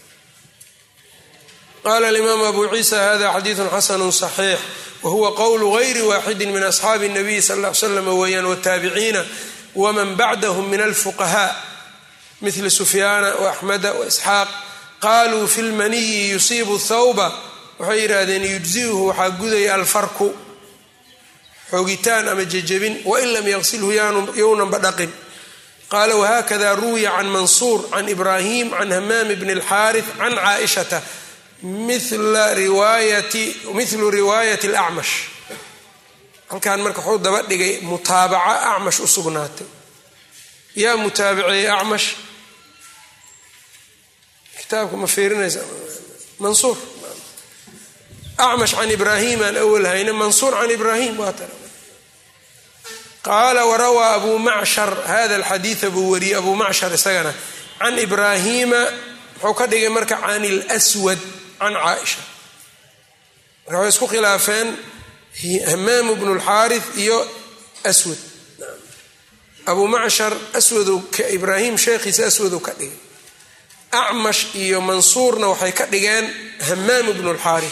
qaala alimaamu abu ciisa hada xadiidun xasanu صaxiix wahuwa qowlu gayri waaxidi min asxaabi الnabiy sal ll ly slam weeyaan wataabiciina waman bacdahum min alfuqahaa mila sufyaana waaxmeda waisxaaq qaluu fi lmaniyi yusiibu thawba waxay yidhaahdeen yujziuhu waxaa gudaya alfarku xoogitaan ama jejebin wain lam yaqsilhu yownanba dhaqin qaala wahakada ruwiya can mansuur can ibrahim can hamaam bni اlxaariث can caaishata milu riwaayati اlacmash halkan marka wuxuu daba dhigay mutaabaca acmash u sugnaatay yaa mutaabiceeyey acmash kitaabka ma fiirinaysa mansuur acmash can ibraahim aan awal hayne mansuur can ibraahim waa tara qaala warawaa abu macshar hada alxadiida buu wariyey abu macshar isagana can ibraahiima wuxuu ka dhigay marka can ilswad can caaisha marka waxay isku khilaafeen hamaam bnu lxaari iyo aswad abu macshar aswadu ibraahim sheekhiisa aswadu ka dhigay acmash iyo mansuurna waxay ka dhigeen hamaam bnu lxaari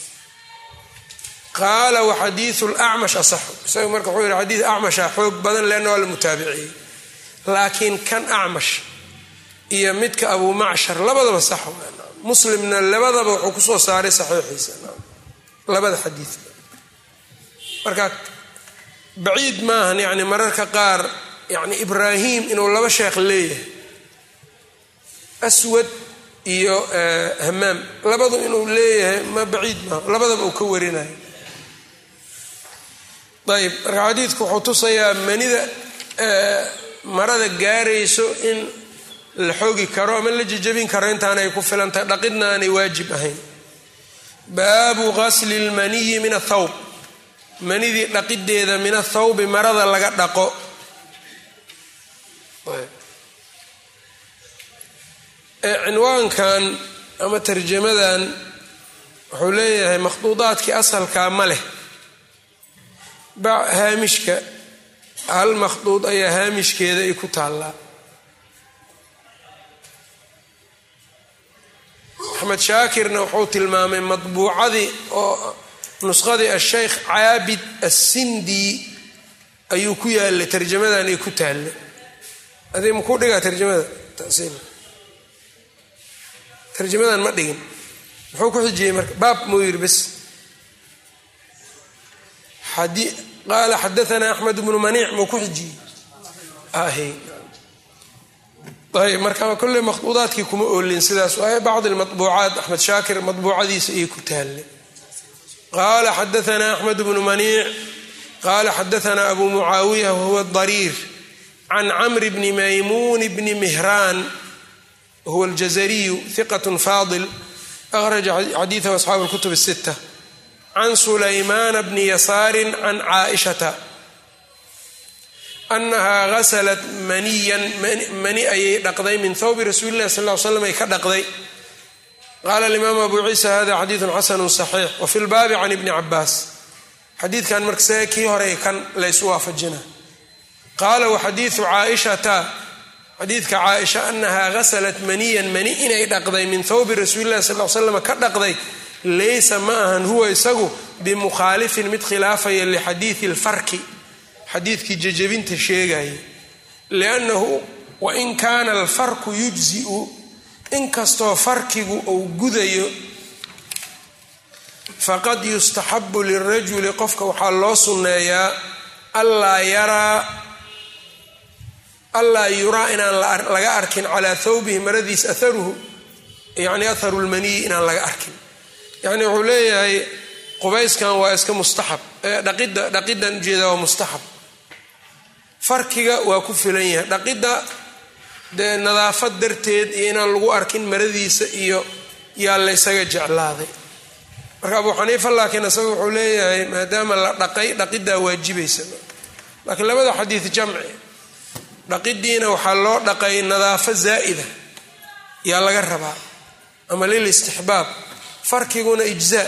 qaala waxadiiu lacmash asaxu isaga marka wuxuu yihi xadiid acmasha xoog badan leanna waa la mutaabiciyey laakiin kan acmash iyo midka abu macshar labadaba sax muslimna labadaba wuxuu kusoo saaray saxiixiisa labada xadiid marka baciid maahan yani mararka qaar yani ibraahim inuu laba sheekh leeyahay aswad iyo hamaam labadu inuu leeyahay ma baciid maaha labadaba uu ka warinayo ayb marka xadiidku wuxuu tusayaa manida marada gaarayso in la xoogi karo ama la jejabin karo intaanay ku filantahay dhaqidna aanay waajib ahayn baabu qasli lmaniyi min athawb manidii dhaqideeda min athawbi marada laga dhaqo cinwaankan ama tarjamadan wuxuu leeyahay makhduudaadkii asalkaa ma leh haamishka hal makhduud ayaa haamishkeeda ay ku taallaa axmed shaakirna wuxuu tilmaamay madbuucadii oo nusqadii asheykh caabid assindi ayuu ku yaalay tarjamadan ay ku taalla adi makuu dhigaa tarjamada tasiil tarjamadan ma dhigin muxuu ku xijiyey marka baab muu yiri bes qaala xadaana axmed bnu maniic muu ku xijiyey ayb marka kolley makhduudaadkii kuma oolin sidaas waaye bacd lmabuucaat axmed shaakir mabuucadiisa ayay ku taalle qaala xadaana axmed bnu maniic qaala xadaana abu mucaawiya wahuwa dariir can camri bni maymuun bni mihraan wahuwa aljazariyu hiqat faadil akhraja xadiidahu asxaabu lkutub الsita can sulaymaana bni yasaari can caaishata anahaa ghasalat maniyan mani ayay dhaqday min thawbi rasuuli illahi sal l slam ay ka dhaqday qaala alimaam abu ciisa hada xadiidun xasanu saxiix wafi lbaabi can ibni cabaas xadiidkan markasee kii hore kan laysu waafajina qaala waxadiidu caaishata xadiidka caaisha anahaa ghasalat maniyan mani inay dhaqday min thawbi rasuuli illahi sal l slam ka dhaqday laysa ma ahan huwa isagu bimukhaalifin mid khilaafaya lixadiidi lfarki xadiidkii jejebinta sheegaya liannahu wain kaana alfarku yujziu inkastoo farkigu uu gudayo faqad yustaxabu lirajuli qofka waxaa loo sunneeyaa allaa yaraa allaa yuraa inaan laga arkin calaa thawbihi maradiis aharuhu yacni atharu lmaniyi inaan laga arkin yacni wuxuu leeyahay qubayskan waa iska mustaxab dhaqidda dhaqidan ujeeda waa mustaxab farkiga waa ku filan yahay dhaqidda dee nadaafad darteed iyo inaan lagu arkin maradiisa iyo yaa laysaga jeclaaday marka abuu xaniifa laakiin isaga wuxuu leeyahay maadaama la dhaqay dhaqiddaa waajibaysa laakiin labada xadiid jamci dhaqidiina waxaa loo dhaqay nadaafo zaa'ida yaa laga rabaa ama lil istixbaab farkiguna ijzaa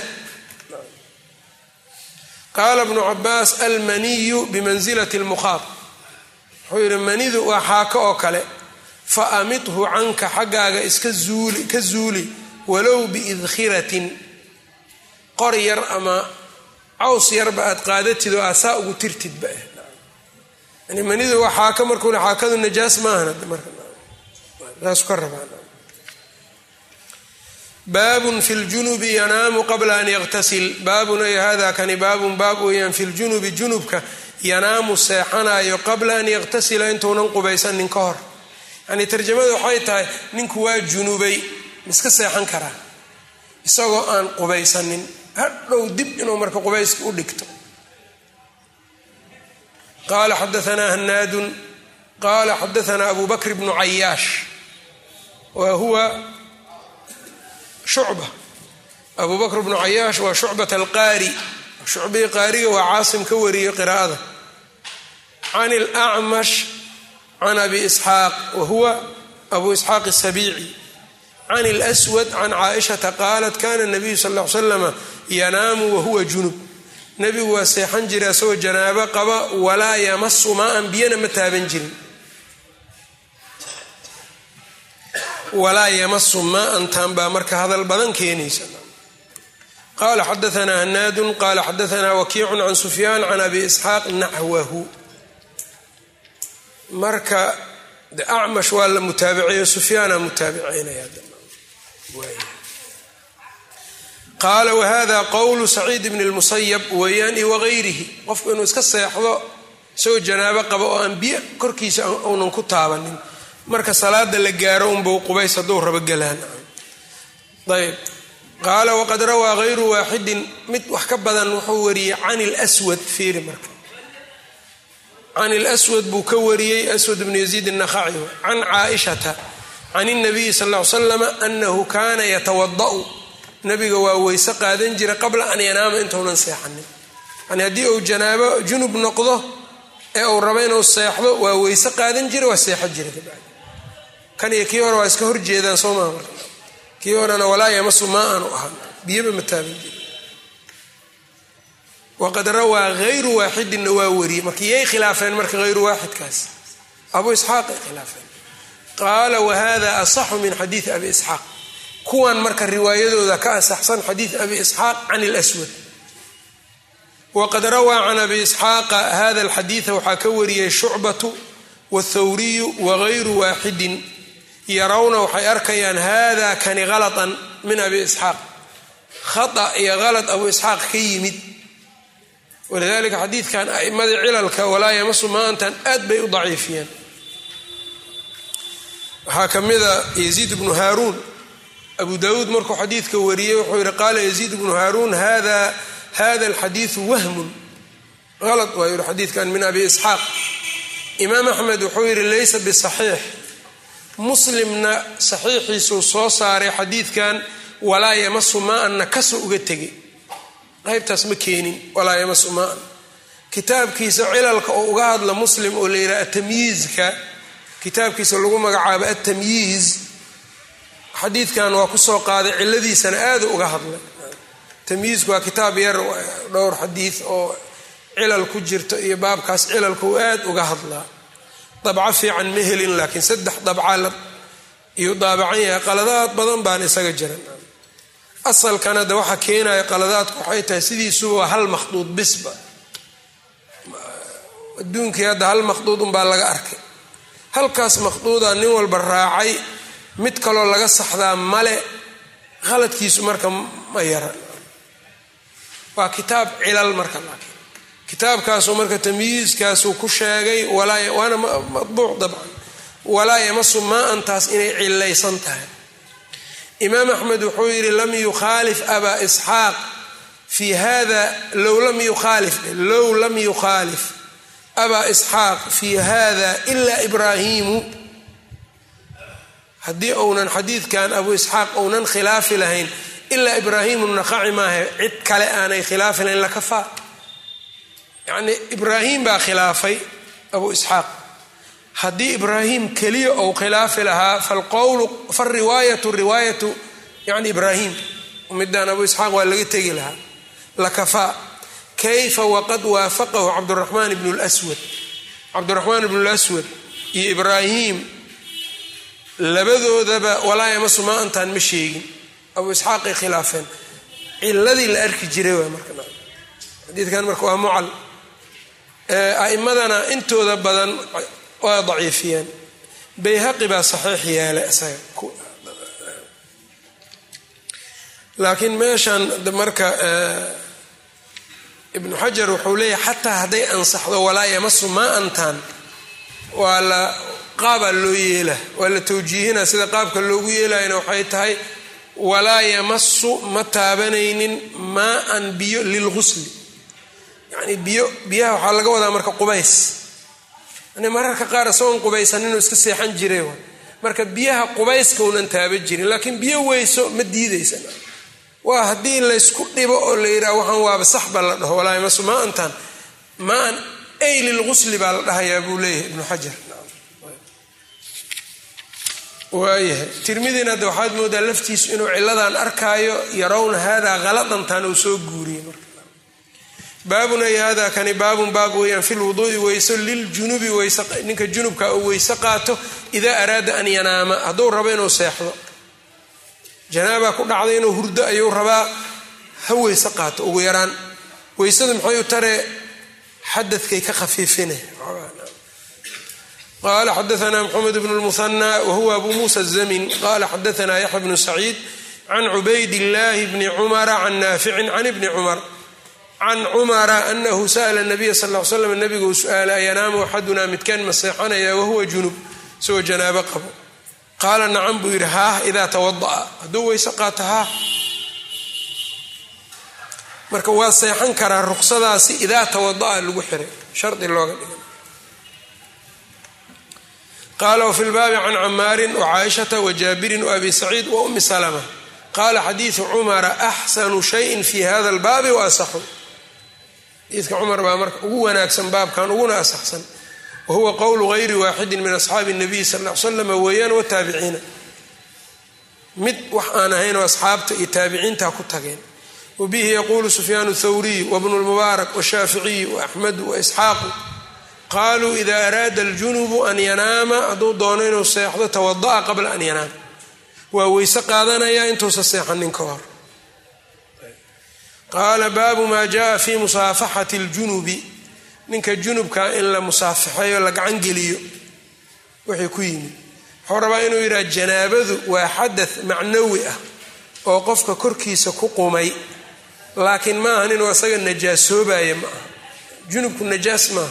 qaala bnu cabaas almaniyu bimansilati lmukhaab wuxuu yidhi manidu waa xaako oo kale fa amithu canka xaggaaga iska zuuli ka zuuli walow biidkhiratin qor yar ama caws yarba aad qaadatid oo aad saa ugu tirtidba yani manidu waa xaaka markuuna xaakadu najaas maahan markasaasu ka rabaan baabun fi ljunubi yanaamu qabla an yaqtasil baabun ay hada kani baabun baab weeyaan fi ljunubi junubka yanaamu seexanayo qabla an yaqtasila intuunan qubaysanin ka hor yani tarjamada waxay tahay ninku waa junubay miska seexan karaa isagoo aan qubaysanin hadhow dib inuu marka qubayska u dhigto qala xadaanaa hanaadun qala xadaanaa abu bakr bnu cayaash wa huwa shucba abu bakr bnu cayaash waa shucbat alqaari shucbii qaariga waa caasim ka wariyey qiraa'ada can اlacmash can abi isxaaq wa huwa abu isxaaq asabiici can اlswad can caaishata qaalat kana nabiyu sal l slama yanaamu wahuwa junub nebigu waa seexan jira asagoo janaabo qaba walaa yamasu maa-an biyana ma taaban jirin walaa yamasu maa-an taan baa marka hadal badan keenaysa qala xadaanaa hanaadun qala xadaanaa wakiicun can sufyaan can abi isxaaq naxwahu marka acmash waa la mutaabiceeyo sufyaana mutaabiceynaya qaala wahada qowlu saciid bni lmusayab weeyaan iyo wagayrihi qofku inuu iska seexdo isagoo janaabo qaba oo aan biyo korkiisa uunan ku taabanin marka salaada la gaaro unbau qubays hadduu rabo galaan ayb qaala waqad rawaa hayru waaxidin mid wax ka badan wuxuu wariyey can lswad fiiri marka can lswad buu ka wariyey aswad bnu yaziid الnakhaci can caaishata can الnabiyi sal ll ly slam anahu kana yatawada'u nabiga waa weyse qaadan jira qabla an yanaama intuunan seexanin yani haddii uu janaabo junub noqdo ee uu rabo inuu seexdo waa weyse qaadan jira waa seexo jira kabacdi kan iyo kii hore waa iska horjeedaan soo maa marka kii horena walaa yamasu maa aanu ahaan biyaba ma taaban jira waqad rawaa hayru waaxidinna waa wariyey marka yay khilaafeen marka hayru waaxidkaas abu isxaaq ay khilaafeen qaala wahada asaxu min xadiidi abi isxaaq kuwan marka riwaayadooda ka asaxsan xadiid abi isxaaq can lswad waqad rawaa can abi isxaaqa hada alxadiida waxaa ka wariyey shucbatu wاthawriyu wagayru waaxidin yarawna waxay arkayaan hada kani halatan min abi isxaaq khata iyo halad abu isxaaq ka yimid walidalika xadiidkan a'imadii cilalka walaa yamasu maantan aad bay u daciifiyeen waxaa ka mida yaziid bnu haaruun abu dawuud markuu xadiidka wariyey wuxuu yihi qaala yaziid bnu haaruun hada hada alxadiidu wahmun halad waa yihi xadiidkan min abi isxaaq imaam axmed wuxuu yidhi laysa bisaxiix muslimna saxiixiisuu soo saaray xadiidkan walaa yamasu maa-anna kasoo uga tegay qaybtaas ma keenin walaa yamasu maa-an kitaabkiisa cilalka oo uga hadla muslim oo la yidhaha atamyiizka kitaabkiisa lagu magacaabo atamyiiz xadiidkan waa kusoo qaaday ciladiisana aadu uga hadlay tamyiizku waa kitaab yar dhowr xadiid oo cilal ku jirto iyo baabkaas cilalka uu aad uga hadlaa dabco fiican ma helin laakiin saddex dabca iyuu daabacan yahay qaladaad badan baan isaga jiran asalkana de waxa keenaya qaladaadku waxay tahay sidiisuba waa hal makhduud bisba adduunkii hadda hal makhduud unbaa laga arkay halkaas makhduuda nin walba raacay mid kaloo laga saxdaa male khaladkiisu marka ma yara waa kitaab cilal marka laakiin kitaabkaasuu marka tamyiizkaasuu ku sheegay waana madbuuc dabcan walaa yamasu maa-antaas inay cilaysan tahay imaam axmed wuxuu yidhi lam yukhaalif abaa isxaaq fi hada low lam yukhaalif low lam yukhaalif abaa isxaaq fi hada ila ibraahimu haddii uunan xadiidkan abu isxaaq uunan khilaafi lahayn ilaa ibraahimu naqaci maaha cid kale aanay khilaafi lahayn lakafaa yacnii ibraahim baa khilaafay abu isxaaq haddii ibraahim keliya ou khilaafi lahaa falqowlu falriwaayatu riwaayatu yani ibraahim midaan abu isxaaq waa laga tegi lahaa lakafaa kayfa waqad waafaqahu cabduraxmaan ibnu lswad cabdiraxmaan ibnu lswad iyo ibraahim labadoodaba walaa yamasu maa antaan ma sheegin abu isxaaqay khilaafeen ciladii la arki jiray waay marka xadiidkan marka waa mucal a'imadana intooda badan waa daciifiyeen bayhaqi baa saxiix yeelay isaga laakiin meeshan marka ibnu xajar wuxuu leeyahay xataa hadday ansaxdo walaa yamasu maa antaan waa la qaabaa loo yeela waa la tawjiihina sida qaabka loogu yeelayana waxay tahay walaa yamasu ma taabanaynin maa-an biyo lilgusli yacni biyo biyaha waxaa laga wadaa marka qubays yani mararka qaar isagoon qubaysaninuu iska seexan jiray wa marka biyaha qubayska unan taaban jirin laakiin biyo weyso ma diidaysan waa haddii laysku dhibo oo la yidhaha waxaan waaba saxba la dhaho walaa yamasu maa antaan maan ay lilgusli baa la dhahayaa buu leeyahay ibnu xajar waayahay tirmidina hadda waxaad moodaa laftiisu inuu ciladan arkaayo yarawna haadaa haladantan uu soo guuriyey marka baabun ay hada kani baabun baab weeyaan fi lwuduui weyso liljunubi ninka junubka uu weyse qaato idaa araada an yanaama hadduu rabo inuu seexdo janaaba ku dhacday inuu hurdo ayuu rabaa ha weyse qaato ugu yaraan weysadu maxay u taree xadadkay ka khafiifine qala xadaana mxamed bn lmuhanى wahuwa abu musa الzamin qala xadaana yaxya bnu saciid can cubayd اllahi bni cumara can naaficin can ibni cumar can cumara anahu sa'la nabiya sal l slam nabigu su-aala ayanaamu axadunaa midkaan ma seexanaya wahuwa junub isagoo janaabo qabo qaala nacam buu yidhi haah idaa tawada'a hadduu weyse qaato haah marka waa seexan karaa ruqsadaasi idaa tawada'a lagu xiray shardi looga dhigan qaala wfi lbaabi can camaarin wcaaishata wajaabirin waabi saciid waumi salma qaala xadiidu cumara axsanu shayin fi hada lbaabi waasaxu xadiidka cumar baa marka ugu wanaagsan baabkan uguna asaxsan wahuwa qowlu gayri waaxidin min asxaabi الnabiy sal l slama weeyaan wataabiciina mid wax aan ahayn oo asxaabta iyo taabiciinta ku tageen wabihi yaquulu sufyaan thawriy wbnu lmubaarak washaaficiy waaxmedu waisxaaqu qaluu ida araada aljunubu an yanaama hadduu doono inuu seexdo tawada'a qabla an yanaama waa weyse qaadanayaa intuusa seexanin ka hor qaala baabu maa jaa fi musaafaxati ljunubi ninka junubka in la musaafaxeeyo la gacan geliyo wixii ku yimid wuxuu rabaa inuu yidhaha janaabadu waa xadath macnawi ah oo qofka korkiisa ku qumay laakiin maahan inuu isaga najaasoobaya ma aha junubku najaas maaha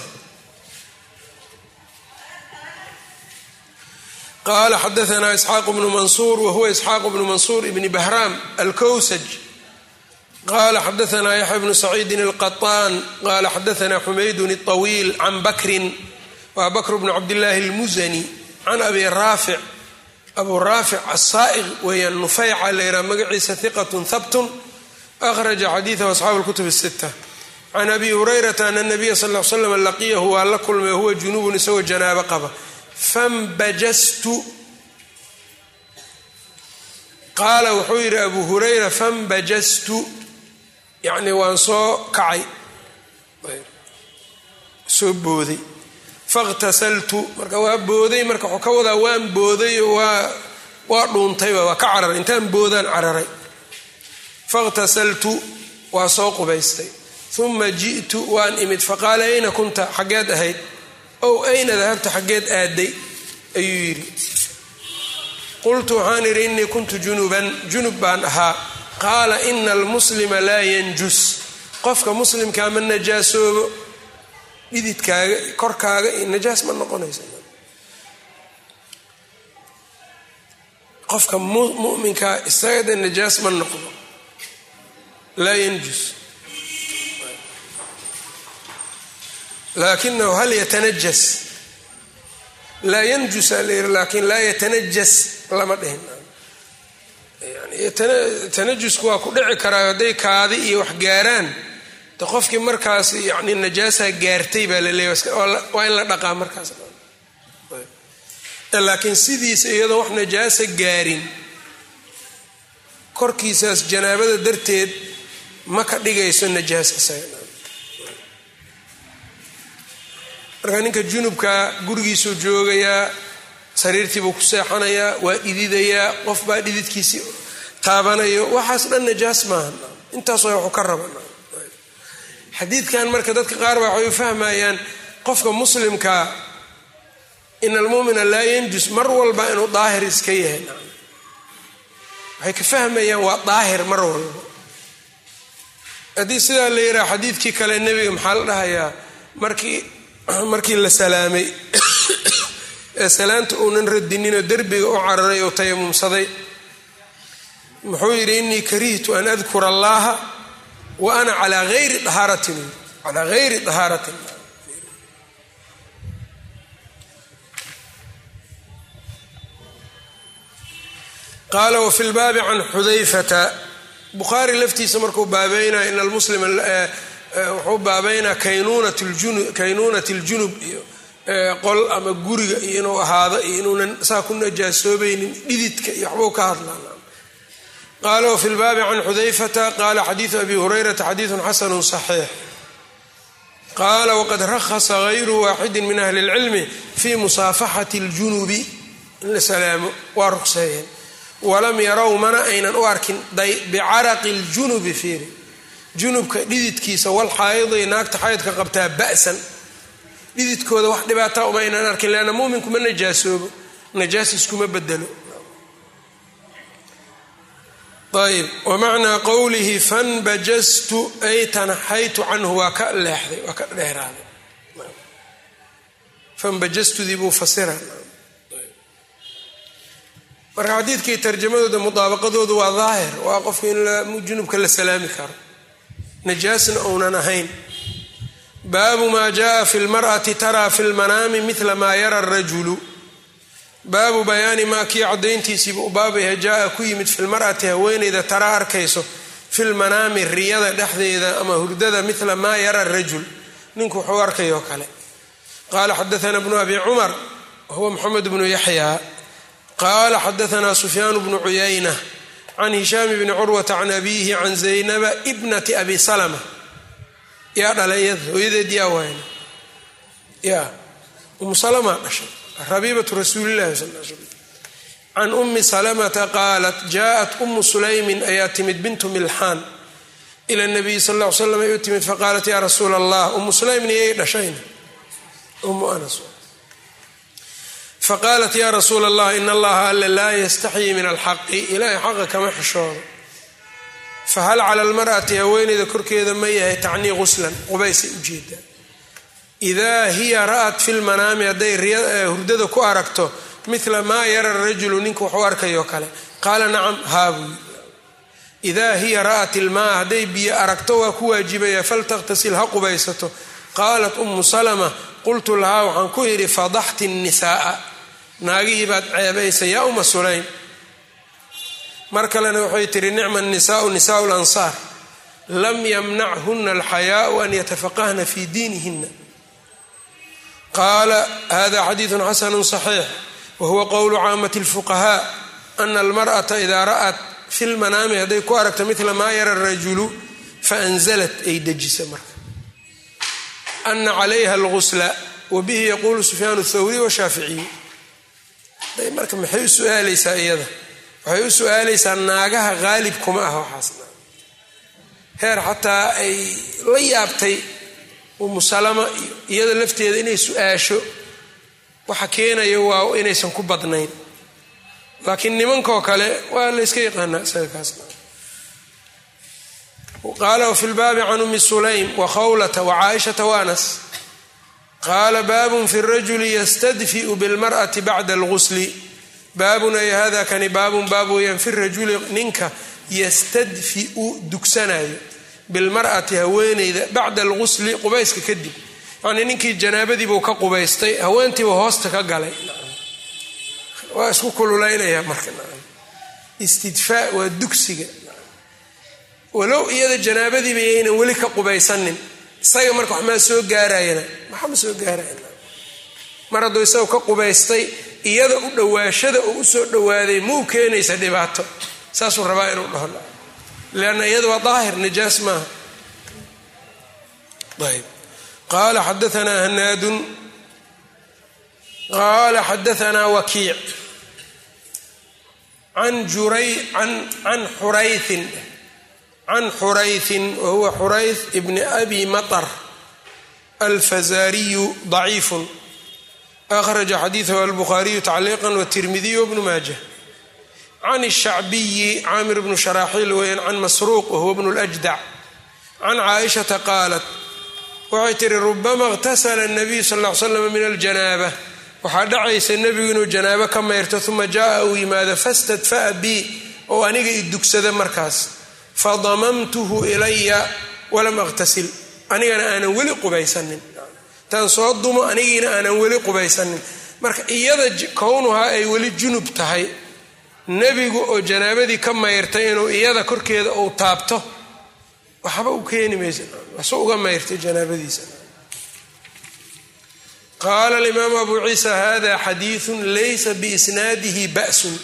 qala xadaana isxaaq bnu mansuur wahuwa isxaaq bnu mansuur ibni bahraam alkowsaj qala xadaana yaxya bnu saciidin alqaطaan qala xadaana xumaydun الطawiil can bakrin wa bakr bnu cabdillaahi اlmuzani can abi raafic abu raafic asaa'iq weeyaan nufayca la yidhaha magaciisa hiqat habtun akhraja xadiidahu asxaabu اlkutub الsita can abi hurayrata ana nabiya sal l slam laqiyahu waa la kulmay huwa junubun isagoo janaabo qaba fambajastu qaala wuxuu yidhi abu hurayra fambajastu yacni waan soo kacay soo booday fakhtasaltu marka waa booday marka wuxuu ka wadaa waan booday waa waa dhuuntayba waa ka cararay intaan boodaan cararay fakhtasaltu waa soo qubaystay uma ji'tu waan imid faqaala ayna kunta xaggeed ahayd ow ayna dahabta xaggeed aaday ayuu yidhi qultu waxaan idhi innii kuntu junuban junub baan ahaa qaala ina almuslima laa yanjus qofka muslimkaa ma najaasoobo dhididkaaga korkaaga iyo najaas ma noqonaysa qofka muminkaa isagade najaas ma noqdo laa yanjus laakinahu hal yatanajas laa yanjusa la yiri laakiin laa yatanajas lama dhihin yani tanajusku waa ku dhici karaa hadday kaadi iyo wax gaaraan de qofkii markaas yani najaasaa gaartay baa la leeya waa in la dhaqaa markaas laakiin sidiisa iyadoo wax najaasa gaarin korkiisaas janaabada darteed ma ka dhigayso najaas isaga marka ninka junubka gurigiisuu joogayaa sariirtiibuu ku seexanayaa waa dhididayaa qof baa dhididkiisii taabanayo waxaas dhan najaas maaha intaasoo waxu ka raba xadiidkan marka dadka qaar baa waxay u fahmayaan qofka muslimkaa ina almuumina laa yanjus mar walba inuu daahir iska yahay waxay ka fahmayaan waa daahir mar walba haddii sidaa la yidhaha xadiidkii kale nebiga maxaa la dhahayaa markii markii la salaamay ee salaanta uunan radininoo derbiga u cararay oo tayamumsaday muxuu yidhi inii karihtu an adkura allaha wa ana calaa hayri dahaaratin calaa hayri dahaaratin qaala wafi lbaabi can xudayfata bukhaari laftiisa markuu baabeynaya in almuslima wuxuu baabeynaa kaynuunat اljunub iyo qol ama guriga iyo inuu ahaado iyo inuunan saa ku najaasoobaynin dhididka iyo waxbuu ka hadlaa qaala wafi lbaabi can xudayfata qaala xadiidu abi hurayrata xadiidu xasanu صaxiix qaala waqad rahasa gayru waaxidi min ahli اlcilmi fi musaafaxati اljunubi in la salaamo waa ruqseeyeen walam yarow mana aynan u arkin bicaraqi ljunubi fiiri junubka dhididkiisa wal xaayidi naagta xaydka qabtaa ba'san dhididkooda wax dhibaataa uma aynan arkin leanna muuminku ma najaasoobo najaas iskuma bedelo ayb wamacnaa qowlihi fanbajastu ay tanaxaytu canhu waa ka leexday waa ka dheeraaday fanbajastudii buu fasira marka xadiidkii tarjamadooda mudaabaqadoodu waa daahir waa qofka in junubka la salaami karo najaasna uunan ahayn baabu maa jaءa fi lmarأati taraa fi lmanaami mila maa yara rajulu baabu bayaani maa kii cadayntiisiiba u baabayha jaa ku yimid fi lmar'ati haweeneyda tara arkayso fi lmanaami riyada dhexdeeda ama hurdada mila maa yara rajul ninku wuxuu arkayoo kale qaala xadaana bnu abi cumar wahuwa moxamed bnu yaxya qaala xadaana sufyaan bnu cuyayna can hishaam bni curwata can abiihi can zaynaba bnati abi salma yaa dhalay iyada hooyadeed yaa wayna ya umu salma dhashay rabiibatu rasuulilahi sal l slam can umi salamata qaalat jaءat umu sulaymin ayaa timid bintu milxaan ila nabiyi sal l slam ay u timid faqaalat ya rasuula allah umu sulaymn iyay dhashayna umu anas faqaalat ya rasuula allah in allaha alla laa yastaxyii min alxaqi ilaahay xaqa kama xishoodo fahal cala almar'ati haweeneyda korkeeda ma yahay tacnii quslan qubaysay ujeedaa idaa hiya ra'at fi lmanaami hadday hurdada ku aragto mila maa yara rajulu ninka waxu arkayoo kale qaala nacam haabuy idaa hiya ra'at ilmaa hadday biyo aragto waa ku waajibaya faltakhtasil ha qubaysato qaalat umu salama qultu lahaa waxaan ku yidhi fadaxti nnisaaa naagihii baad ceebaysa yaa uma sulaym mar kalena waxay tihi nicma nisaau nisaau lansaar lam yamnachuna alxayaau an yatafaqahna fi diinihina qaala hada xadiidu xasanu صaxiix wahuwa qowlu caamati اlfuqahaa ana almarأata idaa ra'at fi lmanaami hadday ku aragto mila maa yara rajulu faanzalat ay dejisa marka ana calayha algusla wabihi yaquulu sufyaan اthawri washaaficiyu marka maxay u su-aalaysaa iyada waxay u su-aalaysaa naagaha qaalib kuma ah waxaasna heer xataa ay la yaabtay umu salama iyada lafteeda inay su-aasho waxa keenaya waa inaysan ku badnayn laakiin nimankoo kale waa layska yaqaanaa isaga kaasna qaala wafi lbaabi can umi sulaym wa khawlata wa caaishata wa anas qaala baabun fi rajuli yastadfiu bilmar'ati bacda algusli baabun ay hada kani baabun baab weeyaan fi rajuli ninka yastadfiu dugsanayo bilmar'ati haweeneyda bacda algusli qubayska kadib yacnii ninkii janaabadiibuu ka qubaystay haweentiibu hoosta ka galay waa isku kululaynaya marka istidfaa waa dugsiga walow iyada janaabadiiba yaynan weli ka qubaysanin isaga marka wax maa soo gaarayana maxama soo gaarayan mar hadduu isaga ka qubaystay iyada u dhowaashada oo usoo dhowaaday ma u keenaysa dhibaato saasuu rabaa inuu dhaho leanna iyada waa daahir najaas maaha ayb qaala xadaanaa hanaadun qaala xadaanaa wakiic can juray can xuraytin can xurayثin wahuwa xurayث bni abi maطr alfazaariyu ضaciifu akhraja xadiiثhu albukhaariyu tacliiqa wالtirmidiy wbnu maaja can الshacbiyi caamir bnu sharaaxiil weyan can masruuq wahuwa bnu اljdac can caaishata qaalat waxay tihi rubama اqtasla الnabiyu sal ll ly slam min aljanaaba waxaa dhacaysa nebigu inuu janaabo ka mayrto uma jaءa uu yimaado fastadfa'a bi oo aniga i dugsada markaas fadamamtuhu ilaya walam aqtasil anigana aanan weli qubaysanin taan soo dumo anigiina aanan weli qubaysanin marka iyada kownuhaa ay weli junub tahay nebigu oo janaabadii ka mayrtay inuu iyada korkeeda uu taabto waxba u keeni maysa wasu uga mayrtay janaabadiisa qaala alimaamu abu ciisa hada xadiiثu laysa biisnaadihi ba'sun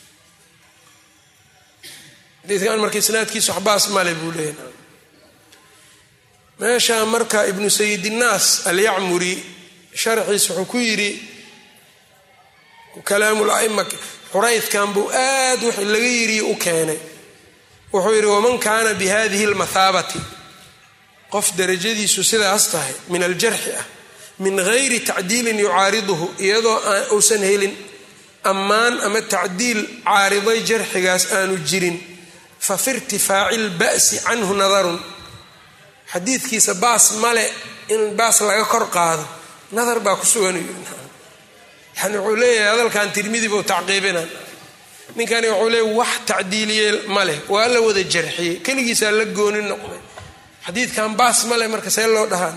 xadiidkan marka isnaadkiisu waxbaas male buu leeyahy meesha marka ibnu sayidinaas alyacmuri sharxiis wuxuu ku yidhi kalaamul aima xuraydkan buu aad wix laga yidhi u keenay wuxuu yidhi waman kaana bi hadihi lmathaabati qof darajadiisu sidaas tahay min aljarxi ah min gayri tacdiilin yucaariduhu iyadoo uusan helin ammaan ama tacdiil caariday jarxigaas aanu jirin fa fi irtifaaci lba'si canhu nadarun xadiidkiisa baas male in baas laga kor qaado nadar baa ku sugan yani wuxuu leeyahay hadalkan tirmidi buu tacqiibina ninkani wuxuu leeyahy wax tacdiiliye ma leh waa la wada jarxiyey keligiisaa la gooni noqday xadiidkan baas male marka see loo dhahaa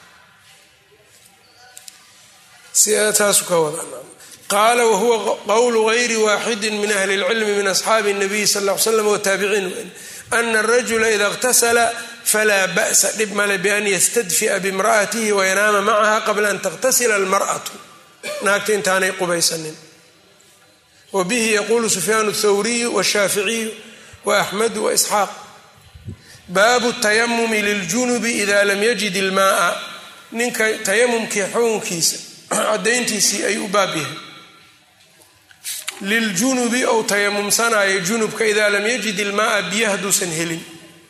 saasu ka wada qaala wahuwa qowlu gayri waaxidi min ahli اlcilmi min asxaabi الnabiy sal ll ly slam wtaabiciin ana arajula ida اqtasla falaa ba'sa dhib male bian ystadfi'a bimra'atihi wayanaama macaha qabla an takhtasila almar'atu naagta intaanay qubaysanin wa bihi yaquulu sufyaan اthawriyu wاshaaficiyu waaxmedu waisxaaq baabu tayamumi liljunubi ida lam yajid ilmaaa ninka tayamumkii xukunkiisa cadayntiisii ayuu u baab yahay liljunubi ou tayamumsanaayo junubka idaa lam yajid ilmaaa biyo hadduusan helin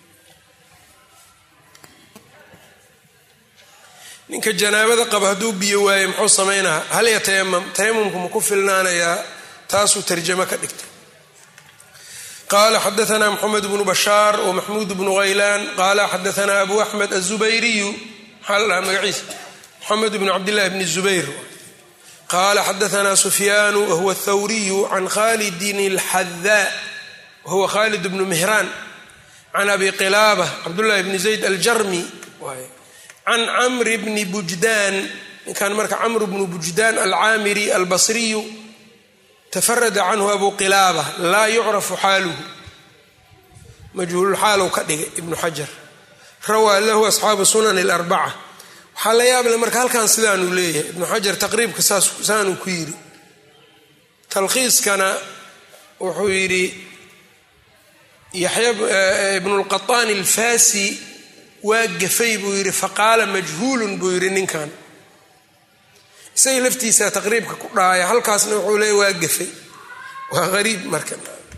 ninka janaabada qaba hadduu biyo waaye muxuu samaynaha hal yatayamam tayamumku ma ku filnaanayaa taasuu tarjamo ka dhigtay qala xadaana mxamed bnu bashaar wmaxmuud bnu haylaan qala xadaana abu axmed aلzubayriyu maxaa la dhahaa magaciisa mxamed bn cabdillahi bni zubayr qala xadaana sufyaanu wahuwa athawriyu can khalidin اlxadaa wahuwa khalid bnu mihraan can abi qilaaba cabdullahi bni zayd aljarmi can camri bni bujdaan ninkan marka camr bnu bujdaan alcaamiri albasriyu tafarada canhu abu qilaaba laa yucrafu xaaluhu majhuululxaalow ka dhigay ibnu xajar rawaa lahu asxaabu sunan اlarbaca waxaa la yaable marka halkan sidaanuu leeyahay ibnu xajar taqriibka saanuu ku yidhi talkhiiskana wuxuu yidhi yaxya ibnulqaطaani alfasi waa gafay buu yidhi faqaala majhuulun buu yidhi ninkan isaga laftiisa taqriibka ku dhaaya halkaasna wuxuu leeya waa gafay waa qariib marka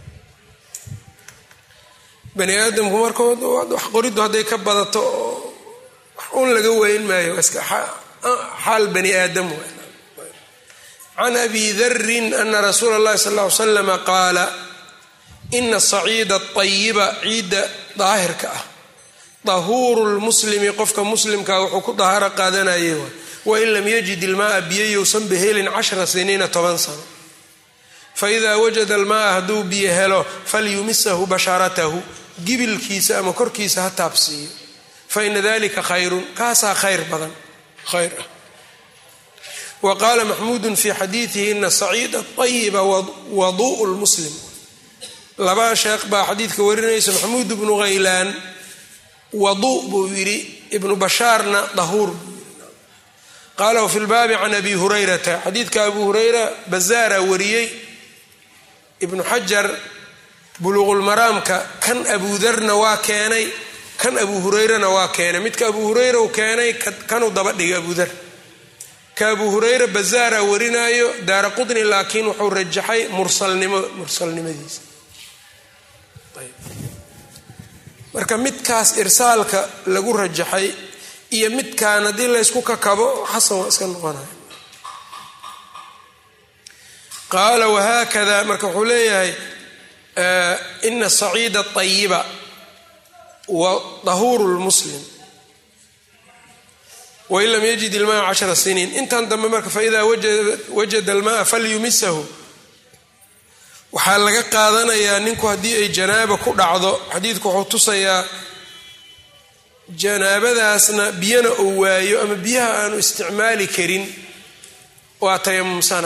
bani aadamku markood wax qoriddu hadday ka badato oo wax un laga weyn maayo iska xaal bani aadam can abi darin ana rasuula اllahi sal ll ly slama qaala ina saciida ayiba ciidda daahirka ah dahuuru lmuslimi qofka muslimkaa wuxuu ku dahaaro qaadanayay wain lam yajid ilmaaa biyo yousan bahelin cashra siniina toban sano faidaa wajada almaaa hadduu biyo helo falyumisahu basharatahu gibilkiisa ama korkiisa ha taabsiiyo faina dalika khayrun kaasaa khayr badan khayr ah wa qaala maxmuudun fi xadiidihi ina saciida ayiba wadu'u lmuslim laba sheekh baa xadiidka warinaysa maxmuud bnu haylaan wadu buu yidhi ibnu bashaarna dahuur qaala wfi lbaabi can abi hurayrata xadiidka abu hurayra bazaara wariyey ibnu xajar buluuqulmaraamka kan abudarna waa keenay kan abu hurayrana waa keenay midka abu hurayra u keenay kanuu daba dhigay abudar ka abu hurayra bazaara warinaayo daara qudni laakiin wuxuu rajaxay mursalnimo mursalnimadiisa marka midkaas irsaalka lagu rajaxay iyo midkaan haddii laysku kakabo xasan waa iska noqonaya qaala wahaakada marka wuxuu leeyahay ina saciida ayiba wa dahuuru lmuslim wain lam yajid ilmaa cashara siniin intan dambe marka faidaa wajada almaa falyumisahu waxaa laga qaadanayaa ninku haddii ay janaaba ku dhacdo xadiidku wuxuu tusayaa janaabadaasna biyana uu waayo ama biyaha aanu isticmaali karin waa tayamumsana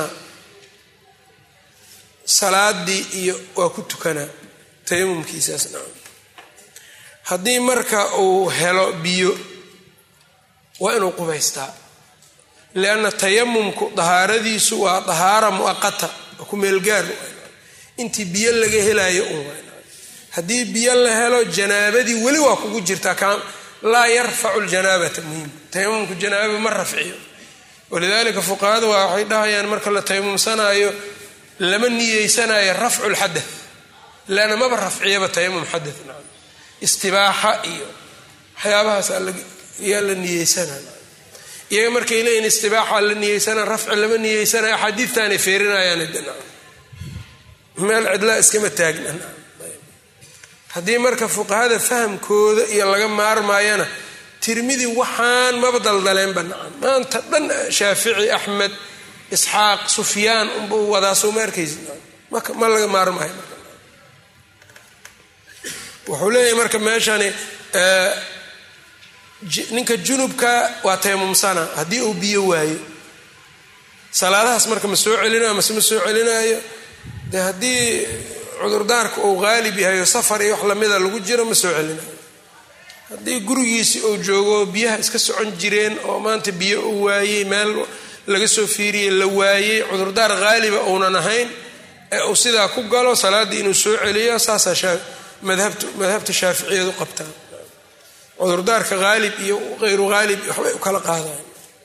salaadii iyo waa ku tukanaa tayamumkiisaasna haddii marka uu helo biyo waa inuu qubaystaa lianna tayamumku dahaaradiisu waa dahaara muaqata waa ku meelgaar intii biyo laga helayo un haddii biyo la helo janaabadii weli waa kugu jirtaa laa yarfacu ljanaabata muhim tayamumku janaaba ma rafciyo walidalika fuqahada waa waxay dhahayaan marka la tayamumsanaayo lama niyeysanayo rafcu lxadath leanna maba rafciyaba tayamum xadath na istibaaxa iyo waxyaabahaas yaa la niyeysanaya iyaga markay leeyihin istibaaxa la niyeysana rafci lama niyeysanayo axaadiidtaanay feerinayaan meel cidlaa iskama taagna haddii marka fuqahada fahamkooda iyo laga maarmaayana tirmidi waxaan maba daldaleenba nacam maanta dhan shaafici axmed isxaaq sufyaan unbuu wadaa soo ma arkaysi ma laga maarmaayo wuxuu leeyahay marka meeshani ninka junubka waa tayamumsana haddii uu biyo waayo salaadahaas marka ma soo celinayo mase ma soo celinaayo de haddii cudurdaarka uu qaalib yahay oo safar iyo wax lamida lagu jiro ma soo celinayo haddii gurigiisi uu joogo biyaha iska socon jireen oo maanta biyo uu waayey meel laga soo fiiriyey la waayey cudurdaar haaliba uunan ahayn ee uu sidaa ku galo salaaddii inuu soo celiyo saasaa madhabta shaaficiyadu qabtaan cudurdaarka haalib iyo hayru haalib waxbay u kala qaadayan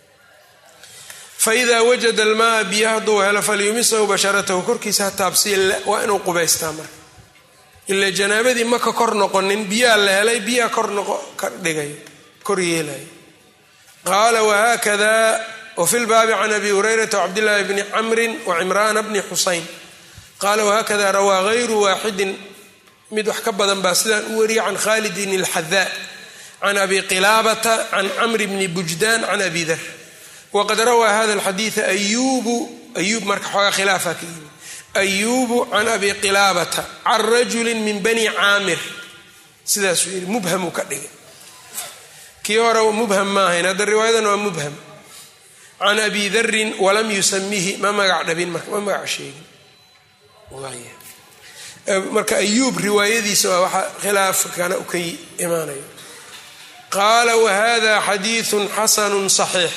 faida wajada almaa biyo hadduu helo falyumisahu basharatahu korkiisa ha taabsiya waa inuu qubaystaa marka ila janaabadii ma ka kor noqonin biyaa la helay biyaa kor ka dhigay kor yeelay qaala wahakada wafi lbaabi can abi hurayrata wcabdillaahi bni camrin wacimraana bni xusayn qaala wahakada rawaa hayru waaxidin mid wax ka badan baa sidaan u wariyay can khalidin alxadaa can abi qilaabata can camri bni bujdaan can abi dar wqad rawaa hada alxadiida ayubu ayuub marka xoogaa khilaafa ka yimi ayubu can abi qilaabata can rajuli min bani caamir sidaasuu yidhi mubhamuu ka dhigay kii hore mubham ma ahayn hadda riwaayadan waa mubham can abi darin walam yusamihi ma magac dhabin marka ma magac sheegin marka ayuub riwaayadiisa waa waxa khilaafkana u ka imaanayo qaala wahada xadiidu xasanu صaxiix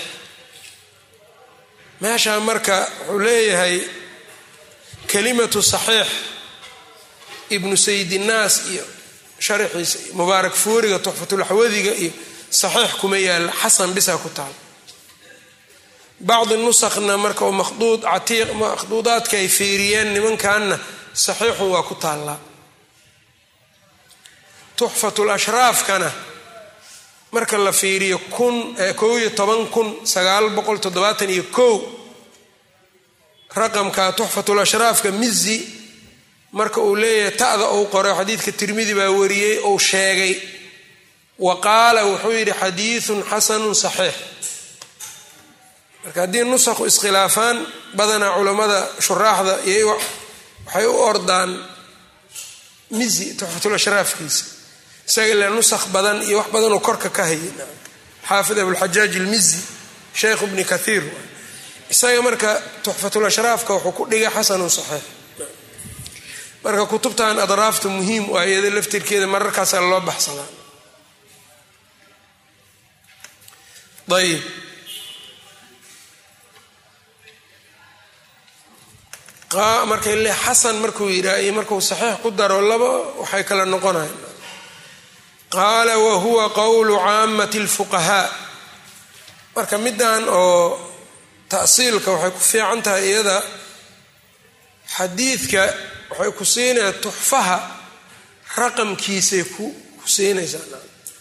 meeshaa marka wuxuu leeyahay kalimatu saxiix ibnu sayidinaas iyo sharaxiisa iyo mubaarak fuuriga tuxfatulaxwadiga iyo saxiix kuma yaalla xasan bisa ku taal bacdi nusakna marka makhduud catiiq makhduudaadka ay fiiriyeen nimankanna saxiixun waa ku taallaa tuxfatul ashraafkana marka la fiiriyo kun kow iyo toban kun sagaal boqol toddobaatan iyo kow raqamka tuxfatul ashraafka mizi marka uu leeyahay ta'da uu qoray xadiidka tirmidi baa wariyey uu sheegay wa qaala wuxuu yidhi xadiidun xasanun saxiix marka haddii nusakhu iskhilaafaan badanaa culammada shuraaxda iyo waxay u ordaan mizi tuxfatul ashraafkiisa isaga ila nusakh badan iyo wax badanoo korka ka hayay xaafid abulxajaaj ilmizi sheikhu bni kathiir isaga marka tuxfatul ashraafka wuxuu ku dhigay xasanun saxiix marka kutubtan adraafta muhiim waa iyada laftirkeeda mararkaasaa loo baxsadaa ayib markay le xasan markuu yidhaah iyo markuu saxiix ku daro laba waxay kala noqonayan qaala wa huwa qowlu caamati alfuqahaa marka middan oo ta'siilka waxay ku fiican tahay iyada xadiidka waxay ku siinaya tuxfaha raqamkiisay ku ku siinaysaa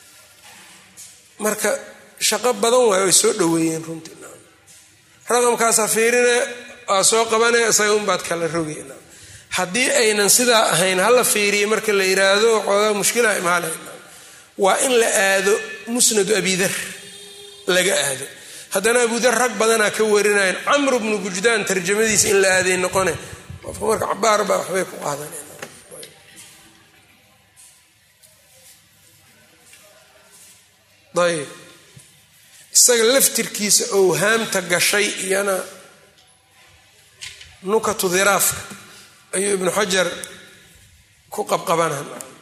marka shaqo badan waayo ay soo dhoweeyeen runtii raqamkaasaa fiirine waa soo qabanaya isaga unbaad kala rogay haddii aynan sidaa ahayn hala fiiriya marka la yiraahdo xoogaa mushkilaha imaanay waa in la aado musnadu abidar laga aado haddana abudar rag badanaa ka warinayan camr bnu bujdaan tarjamadiisa in la aaday noqone qofka marka cabaar baa waxbay ku qaadaneen ayb isaga laftirkiisa owhaamta gashay iyana nukatu dhiraafka ayuu ibnu xajar ku qabqabana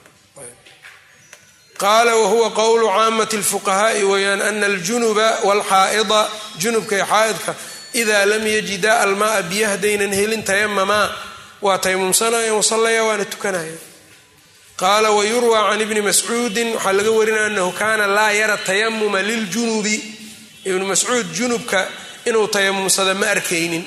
qaala wahuwa qowlu caamati اlfuqahaa'i weyaan ana aljunuba wاlxaa'ida junubka iyo xaa'idka idaa lam yajida almaaa biyo haddaynan helin tayamamaa waa taymumsanaya wasallaya waana tukanaya qaala wayurwa can ibni mascuudin waxaa laga warinaya anahu kaana laa yara tayamuma liljunubi ibnu mascuud junubka inuu tayamumsado ma arkaynin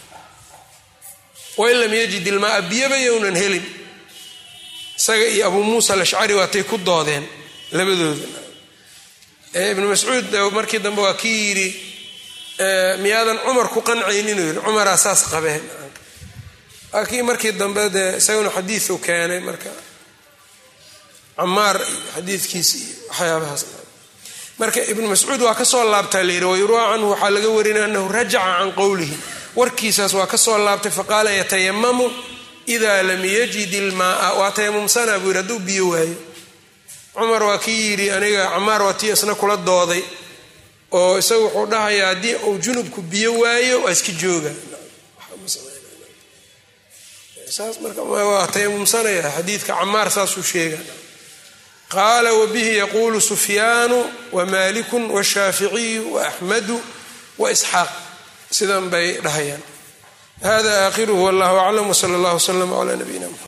wain lam yajid ilmaaa biyoba yownan helin isaga iyo abuu muusa alashcari waatay ku doodeen labadooda ibnu mascuud markii dambe waa kii yidhi miyaadan cumar ku qancaynin uu yidhi cumaraa saas qabeen waa kii markii dambe dee isaguna xadiiu keenay marka camaar iyo xadiidkiisa iyo waxyaabahaas marka ibnu mascuud waa kasoo laabtaa layidhi wayurwa canhu waxaa laga warinaya anahu rajaca can qowlihi warkiisaas waa kasoo laabtay faqaala yatayamamu ida lam yajid ilmaaa waa tayamumsanaa buu yidhi hadduu biyo waayo cumar waa kii yidhi aniga camaar waa tii isna kula dooday oo isagu wuxuu dhahayaa haddii uu junubku biyo waayo waa iska jooga saas marka waa tayamumsanaya xadiidka camaar saasuu sheega qaala wabihi yaquulu sufyaanu wamaaliku washaaficiyu waaxmadu waisxaaq sidan bay dhahayaan hada aakhiruhu wallahu aclam wsala allah wslama cla nabiyina mxamed